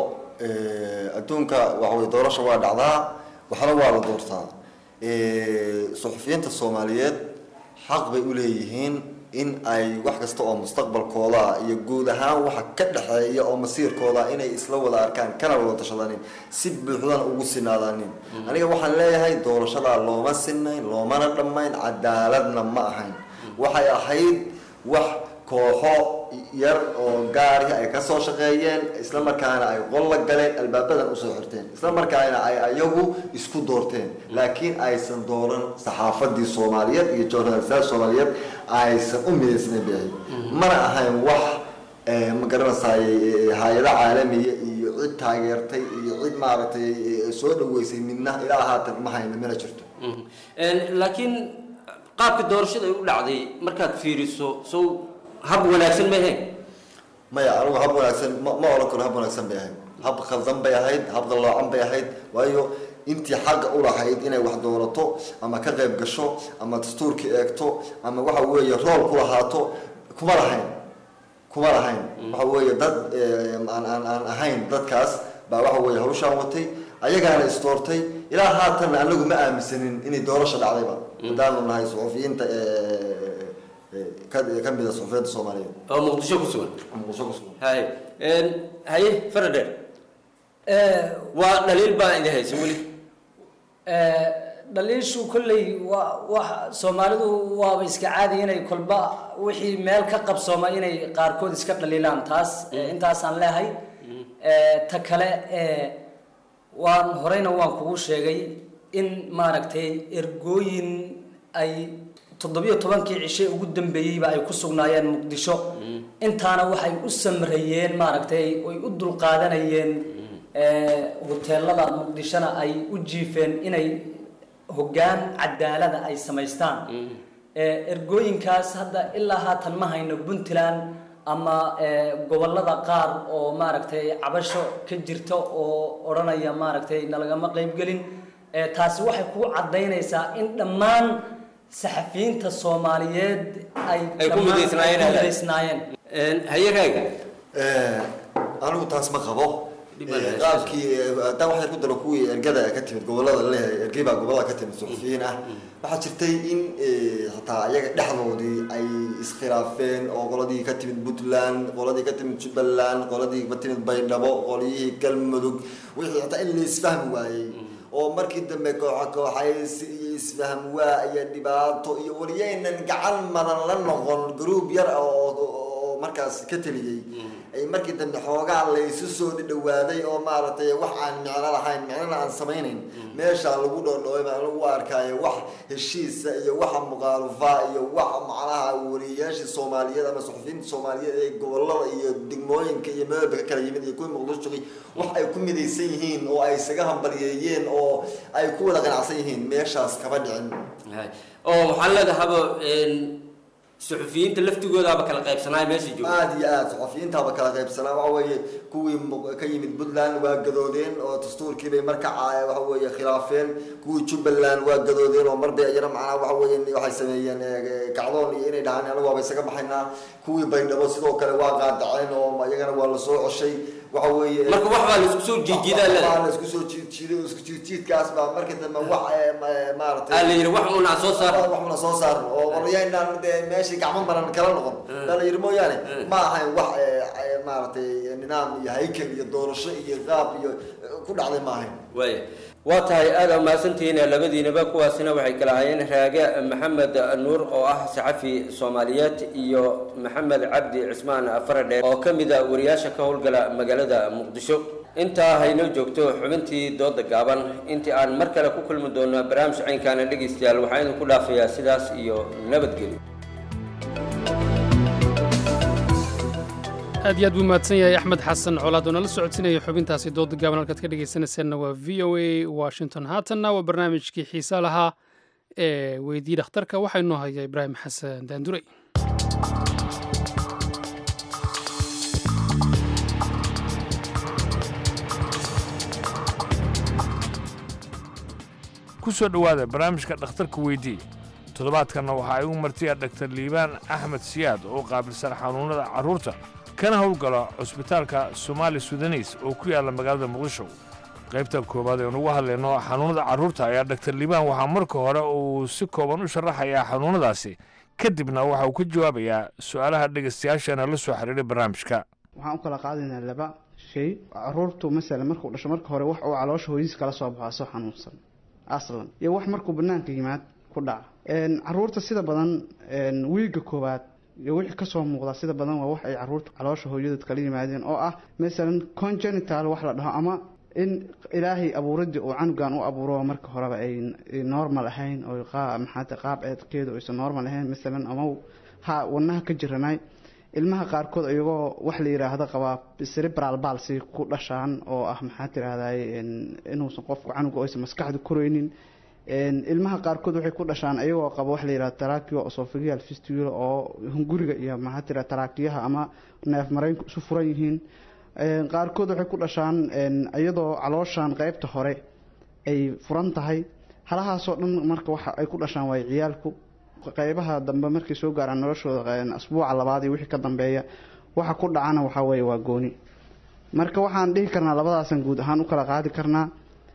Speaker 17: Eh, adduunka waxa weye doorasha waa dhacdaa waxna waa la doortaa Eh, suxufiyiinta soomaaliyeed xaq bay u leeyihiin in ay wax kasta oo mustaqbalkooda ah iyo guud ahaan waxa ka dhexeeya oo masiirkooda ah inay isla wada arkaan kana wada tashadanin si buuxdana ugu sinaadaanin aniga waxaan leeyahay doorashadaa looma sinayn loomana dhammayn cadaaladna ma ahayn waxay ahayd wax kooxo yar oo gaari ay ka soo shaqeeyeen isla markaana ay qol la galeen albaabadan usoo xirteen isla markaana ay ayagu isku doorteen laakiin aysan dooran saxaafadii soomaaliyeed iyo journalistayaal soomaaliyeed aysan u midaysnayn bay ahayd mana ahayn wax eh, ma garanaysaay hay-ado caalamiya iyo cid taageertay iyo cid maaragtay eh, soo dhaweysay midna ilaa haatan ma hayno mana jirto
Speaker 15: laakiin qaabka doorashada ay u dhacday markaad fiiriso sow hab wanaagsan ma ahayn
Speaker 17: maya anigu hab wanaagsan ma ma oran karo hab wanaagsan bay ahayd hab khaldan bay ahayd hab qalloocan bay ahayd waayo intii xagga u lahayd inay wax doorato ama ka qayb gasho ama dastuurka eegto ama waxa weeye rool ku lahaato kuma lahayn kuma lahayn waxa weeye dad eh, aan aan aan ahayn dadkaas baa waxa weeye hawshaan watay ayagaana isdoortay ilaa haatanna anagu ma aaminsanin inay doorasha dhacdayba haddaanu nahay suxufiyiinta eh, eh, ka ka mida suxufiyiinta soomaaliyeed
Speaker 15: oo muqdisho ku sugan
Speaker 17: muqdisho ku sugan
Speaker 15: hay haye faradheer waa dhaliil baa idin haysa weli
Speaker 16: Eh, dhaliishu kolley waa wax soomaalidu waaba iska caadi inay kolba wixii meel ka qabsooma inay qaarkood iska dhaliilaan taas eh, intaasaan leehay Eh, ta kale eh, waan horeyna waan kugu sheegay in maaragtay ergooyin ay toddobiyo tobankii cishe ugu dambeeyeyba ay ku sugnaayeen muqdisho intaana waxay u samreeyeen maaragtay oy u dulqaadanayeen eh, hoteelada muqdishona ay u jiifeen inay hoggaan cadaalada ay samaystaan Eh, ergooyinkaas hadda ilaa haatan ma hayno puntland ama gobolada qaar oo maaragtay cabasho ka jirta oo odhanaya maaragtay nalagama qaybgelin taasi waxay ku caddaynaysaa in dhammaan saxafiyiinta soomaaliyeed ay
Speaker 15: ku
Speaker 16: midaysnaayeen
Speaker 15: hayaraaga
Speaker 17: anigu taas ma qabo qaabkii haddaan waxay ku daro kuwii ergada ka timid gobolada laleeyahay ergey baa gobolada ka timid suxufiyiin ah waxaa jirtay in hataa iyaga dhexdoodii ay iskhilaafeen oo qoladii ka timid puntland qoladii ka timid jubbaland qoladii ka timid baydhabo qolyihii galmudug wixii hataa in la isfahmi waayey oo markii dambe kooxa kooxaysi iyo isfahm waa iyo dhibaato iyo wariyaynan gacan madan la noqon gruub yar oo markaas ka teliyey ay markii dambe xoogaa laysu soo dhawaaday oo maaragtay wax aan micno lahayn micnona aan samaynayn meeshaa lagu dhoodhoobay baa lagu arkaayo wax heshiisa iyo waxa muqaalufa iyo wax macnaha wariyayaashii soomaaliyeed ama suxufiyiinta soomaaliyeed ee gobolada iyo degmooyinka iyo meelba ka kala yimid iyo kuwii muqdisho wax ay ku midaysan yihiin oo ay isaga hambalyeeyeen oo ay ku wada qanacsan yihiin meeshaas kama dhicin
Speaker 15: oo waxaan leedahaba suxufiyiinta laftigoodaaba kala qaybsanaa meesha jooga
Speaker 17: aada iyo aada suxufiyiintaaba kala qaybsanaa waxa weeye kuwii ka yimid puntland waa gadoodeen oo dastuurkii bay marka waxa weeye khilaafeen kuwii jubbaland waa gadoodeen oo marbay iyana macnaha waxa weeye waxay sameeyeen kacdoon iyo inay dhahaan anagu waaba isaga baxaynaa kuwii baydhabo sidoo kale waa qaadaceen oo iyagana waa lasoo coshay waxa weeye
Speaker 15: marka wax baa laisku soo jiijiidaa le
Speaker 17: waa laisku soo jiidjiiday isku jiidjiidkaas baa marka dambe wax maaragtay
Speaker 15: aa la yidhi wax una soo saar
Speaker 17: wax una soo saar oo qoryaynaan dee meeshii gacmo maran kala noqon baa la yidhi mooyaane ma ahayn wax maaragtay nidaam iyo haykel iyo doorasho iyo qaab iyo ku dhacday ma ahayn
Speaker 15: waaya waa tahay aada mahadsantihiin labadiinaba kuwaasina waxay kala hayeen raage maxamed nuur oo ah saxafi soomaaliyeed iyo maxamed cabdi cismaan faradheer oo ka mid a wariyaasha ka howlgala magaalada muqdisho intaa haynoo joogto xubintii dooda gaaban intii aan mar kale ku kulmi doono barnaamij caynkaana dhegaystayaal waxaa idinku dhaafayaa sidaas iyo nabadgelyo
Speaker 2: aad iyo aad buu mahadsan yahay axmed xasan colaad oo nala socodsinaya xubintaasi dooda gaaban halkaad ka dhegaysanaysaanna waa v o a washington haatanna waa barnaamijkii xiisa lahaa ee weydii dhakhtarka waxaa inoo haya ibraahim xasan daandurey
Speaker 1: ku soo dhowaada barnaamijka dhakhtarka weydii toddobaadkanna waxaa igu martiya dhaktar liibaan axmed siyaad oo qaabilsan xanuunnada carruurta kana howlgala cusbitaalka somaali sudaneys oo ku yaalla magaalada muqdisho qaybta koowaad ee nugu hadlayno xanuunnada carruurta ayaa dhaktar liibaan waxaa marka hore uu si kooban u sharaxayaa xanuunnadaasi kadibna waxa uu ka jawaabayaa su'aalaha dhegaystayaasheena la soo xiriiray barnaamijka
Speaker 18: waxaan u kala qaadaynaa laba shay caruurtu masalan markuu dhasho marka hore wax uu caloosha hooyadiis kala soo baxo soo xanuunsan aslan iyo wax markuu banaanka yimaad ku dhaca caruurta sida badan wiiga koowaad iyo wixii kasoo muuqda sida badan waa wax ay caruurta caloosha hooyadood kala yimaadeen oo ah masalan congenital wax la dhaho ama in ilaahay abuuradii uu canugan u abuuro marka horeba ay normal ahayn oo maxaata qaab eedkeedu aysan normal ahayn masalan ama ha wadnaha ka jiranay ilmaha qaarkood iyagoo wax la yiraahdo qabaa cerebral palsy ku dhashaan oo ah maxaa tirahday inuusan qofku canuga aysan maskaxda koreynin ilmaha qaarkood waxay ku dhashaan iyagoo qaba wax la yirahdo tarakio esophageal fistula oo hunguriga iyo maxaa tira tarakiyaha ama neef mareynku isu furan yihiin qaarkood waxay ku dhashaan iyadoo calooshan qeybta hore ay furan tahay halahaasoo dhan marka waxa ay ku dhashaan waay ciyaalku qeybaha dambe markay soo gaaraan noloshooda asbuuca labaad iyo wixii ka dambeeya waxa ku dhacana waxaa weeye waa gooni marka waxaan dhihi karnaa labadaasan guud ahaan u kala qaadi karnaa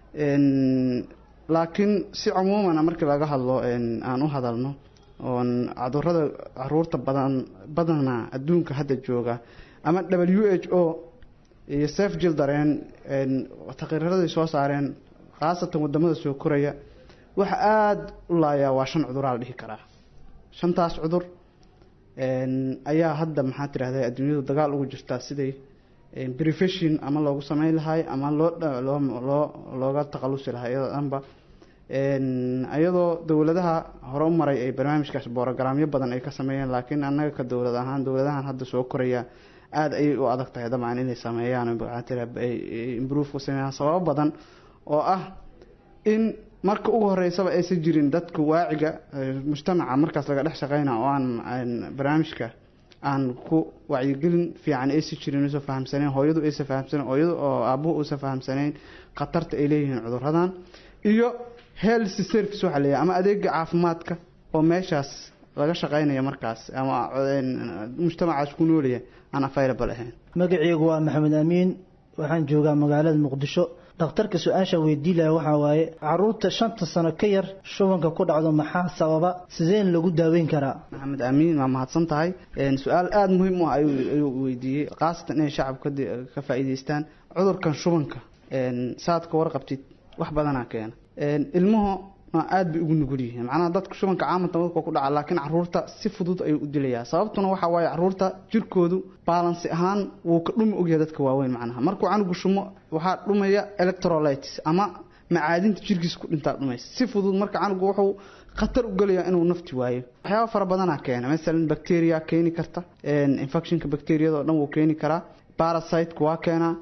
Speaker 18: laakiin si cumuumana markii laga hadlo aan u hadalno oon cudurada caruurta badan badana adduunka hadda jooga ama w h o iyo sef jildaren taqriiraday soo saareen khaasatan wadamada soo koraya waxa aada u laayaa waa shan cuduraa la dhihi karaa shantaas cudur ayaa hadda maxaa tirahda adduunyadu dagaal ugu jirtaa siday brefession ama loogu sameyn lahay ama loo loo looga takhalusi lahay iyadoo dhanba iyadoo dowladaha hore u maray ay barnaamijkaas borogaraamyo badan ay ka sameeyeen laakiin annaga ka dowlad ahaan dowladahan hadda soo koraya aada ayay u adag tahay dabcan inay sameeyaan improve ku sameeyaan sababo badan oo ah in marka ugu horeysaba aysan jirin dadka waaciga mujtamaca markaas laga dhex shaqeyna oo aan barnaamijka aan ku wacyigelin fiican aysa jirin aysa fahamsanayn hooyadu aysa fahamsanayn hooyadu oo aabuhu aysa fahamsanayn khatarta ay leeyihiin cuduradan iyo health service waxaa leeyahay ama adeega caafimaadka oo meeshaas laga shaqaynayo markaas ama mujtamacaas ku noolaya aan available ahayn
Speaker 19: magacaygu waa maxamed amiin waxaan joogaa magaalada muqdisho dhakhtarka su-aasha weydiilaya waxaa waaye caruurta shanta sano ka yar shubanka ku dhacdo maxaa sababa sideen lagu daaweyn karaa
Speaker 18: maxamed amiin waa mahadsan tahay su-aal aada muhiim u ah ayuu weydiiyey khaasatan inay shacabka ka faa'iidaystaan cudurkan shubanka saad ka warqabtid wax badanaa keena ilmuhu aad bay ugu nugul yihiin macnaha dadka shubanka caamanta dadka ku dhaca laakiin caruurta si fudud ayuu u dilayaa sababtuna waxa waaye caruurta jirkoodu baalansi ahaan wuu ka dhumi ogyahay dadka waaweyn macnaha markuu canugu shumo waxaa dhumaya electrolytes ama macaadinta jirkiisa ku dhintaa dhumaysa si fudud marka canugu wuxuu khatar u gelayaa inuu nafti waayo waxyaaba fara badanaa keena masalan bacteria keeni karta infectionka bacteriyada oo dhan wuu keeni karaa parasiteka waa keenaa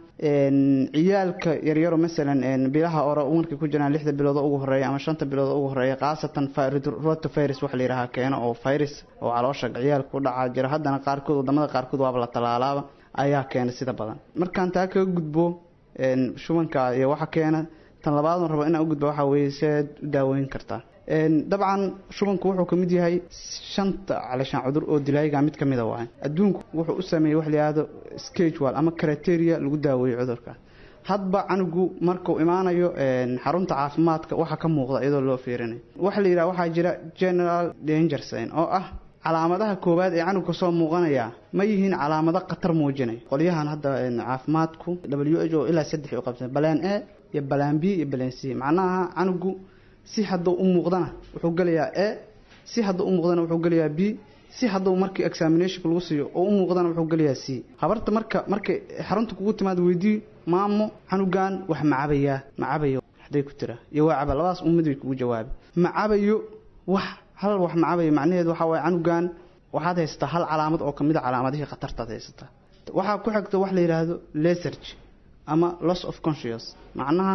Speaker 18: ciyaalka yaryaro masalan bilaha ore markay ku jiraan lixda bilood ugu horeeya ama shanta bilood ugu horeeya khaasatan rotavirus waxa la yidhaha keeno oo virus oo caloosha ciyaalka ku dhaca jira haddana qaarkood wadamada qaarkood waaba la talaalaaba ayaa keena sida badan markaan taa kaga gudbo shubanka iyo waxa keena tan labaad rabo inaan u gudba waxa weeye seed u daaweyn kartaa dabcan shubanku wuxuu ka mid yahay shanta calishaan cudur oo dilaayiga mid ka mida waay adduunku wuxuu u sameeyey wax la yihahdo schedule ama criteria lagu daaweeyo cudurka hadba canugu markuu imaanayo xarunta caafimaadka waxa ka muuqda iyadoo loo fiirinayo waxa la yidhaha waxaa jira general danger sign oo ah calaamadaha koowaad ee canuga soo muuqanaya ma yihiin calaamado khatar muujinaya qolyahan hadda caafimaadku w h o ilaa saddex u qabsan balaan a iyo balaan b iyo balaan c macnaha canugu si hadduu u muuqdana wuxuu gelayaa a si hadduu u muuqdana wuxuu gelayaa b si hadduu markii examinationka lagu siiyo oo u muuqdana wuxuu gelayaa c habarta marka markay xarunta kugu timaad weydii maamo canugan wax macabayaa macabayo haday ku tira iyo waa caba labadaas ummad bay kugu jawaabi macabayo wax hal wax macabayo macnaheedu waxaa waaye canugan waxaad haysataa hal calaamad oo kamid a calaamadihii khatartaad haysataa waxaa ku xigta wax la yidhaahdo leserg ama loss of conscious macnaha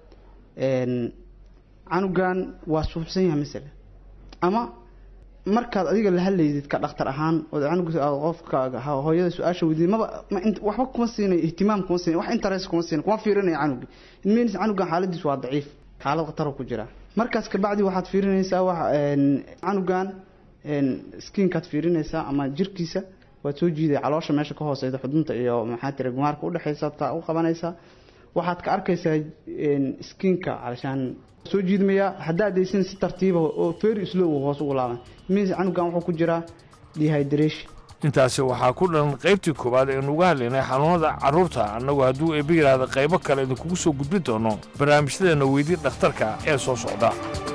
Speaker 18: canugan waa suuxsan yahay masala ama markaad adiga la hadlaydid ka dhakhtar ahaan oo canug qofka hooyada su-aasha weydiid maba waxba kuma siinay ihtimaam kuma siinay wax interest kuma siinay kuma fiirinaya canugi means canugan xaaladiis waa daciif xaalad khatar ku jira markaas kabacdi waxaad fiirinaysaa wax canugan skinkaad fiirinaysaa ama jirkiisa waad soo jiiday caloosha meesha ka hooseyda xudunta iyo maxaa tira gumaarka udhexeysa taa u qabanaysaa waxaad ka arkaysaa skinka calashaan soo jiidmaya haddaad daysin si tartiiba oo very slow hoos ugu laaban means canugan wuxuu ku jiraa dehydration
Speaker 1: intaasi waxaa ku dhan qaybtii koowaad aynu uga hadlaynay xanuunada carruurta annagu hadduu eebbe yidhaahda qaybo kale idinkugu soo gudbin doono barnaamijyadeena weydii dhakhtarka ee soo socda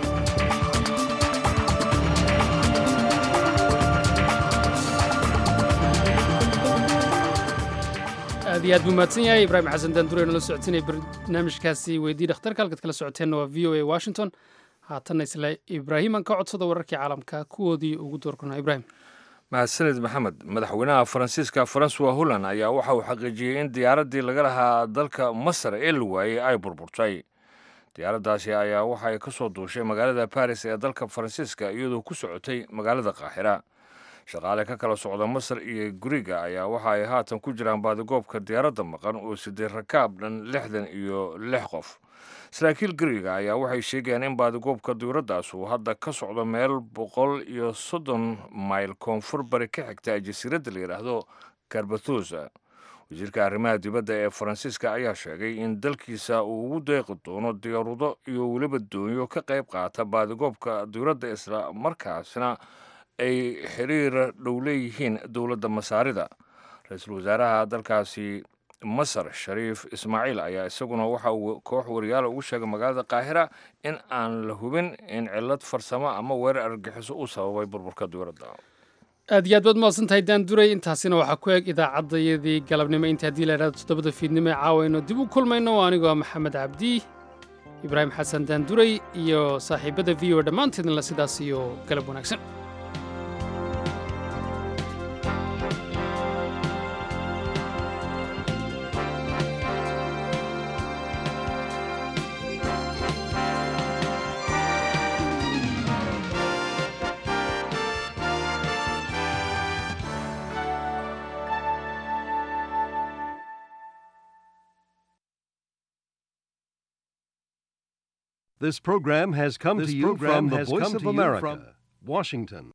Speaker 2: aad iyo aad buu mahadsan yahay ibraahim xasan daanduure nala socodsiinaya barnaamijkaasi weydii dhakhtarka halkaad kala socoteenna waa v o a washington haatanna isla ibraahiman ka codsada wararkii caalamka kuwoodii ugu doorkana ibraahim
Speaker 1: mahadsanid maxamed madaxweynaha faransiiska francois holland ayaa waxa uu xaqiijiyey in diyaaraddii laga lahaa dalka masar ee la waayey ay burburtay diyaaraddaasi ayaa waxa ay ka soo duushay magaalada baris ee dalka faransiiska iyadoo ku socotay magaalada qaaxira shaqaale ka kala socda masar iyo guriga ayaa waxa ay haatan ku jiraan baadigoobka diyaaradda maqan oo sidee rakaab dhan lixdan iyo lix qof saraakiil guriga ayaa waxay sheegayaan in baadigoobka diyuuraddaas uu hadda ka socdo meel boqol iyo soddon mayl koonfur bari ka xigta jasiiradda la yidhaahdo karbathusa wasiirka arrimaha dibadda ee faransiiska ayaa sheegay in dalkiisa uu ugu deeqi doono diyaarudo iyo weliba doonyo ka qayb qaata baadigoobka diyuuradda isla markaasna ay xiriir dhow leeyihiin dowladda masaarida ra-iisul wasaaraha dalkaasi masar shariif ismaaciil ayaa isaguna waxa uu koox wariyaala ugu sheegay magaalada qaahira in aan la hubin in cillad farsamo ama weerar argagixiso uu sababay burburka diyuuradda
Speaker 2: aad iyo aad baad mahadsan tahay daan duray intaasina waxaa ku eg idaacaddayadii galabnimo inta haddii la idhahdo toddobada fiidnimo ee caawayno dib u kulmayno anigoo maxamed cabdi ibraahim xasan daan duray iyo saaxiibada v o dhammaanteedna sidaas iyo galab wanaagsan
Speaker 20: This program has come
Speaker 21: This
Speaker 20: to you
Speaker 21: program
Speaker 20: from the
Speaker 21: has
Speaker 20: Voice
Speaker 21: come
Speaker 20: of
Speaker 21: to you
Speaker 20: America,
Speaker 21: from
Speaker 20: Washington.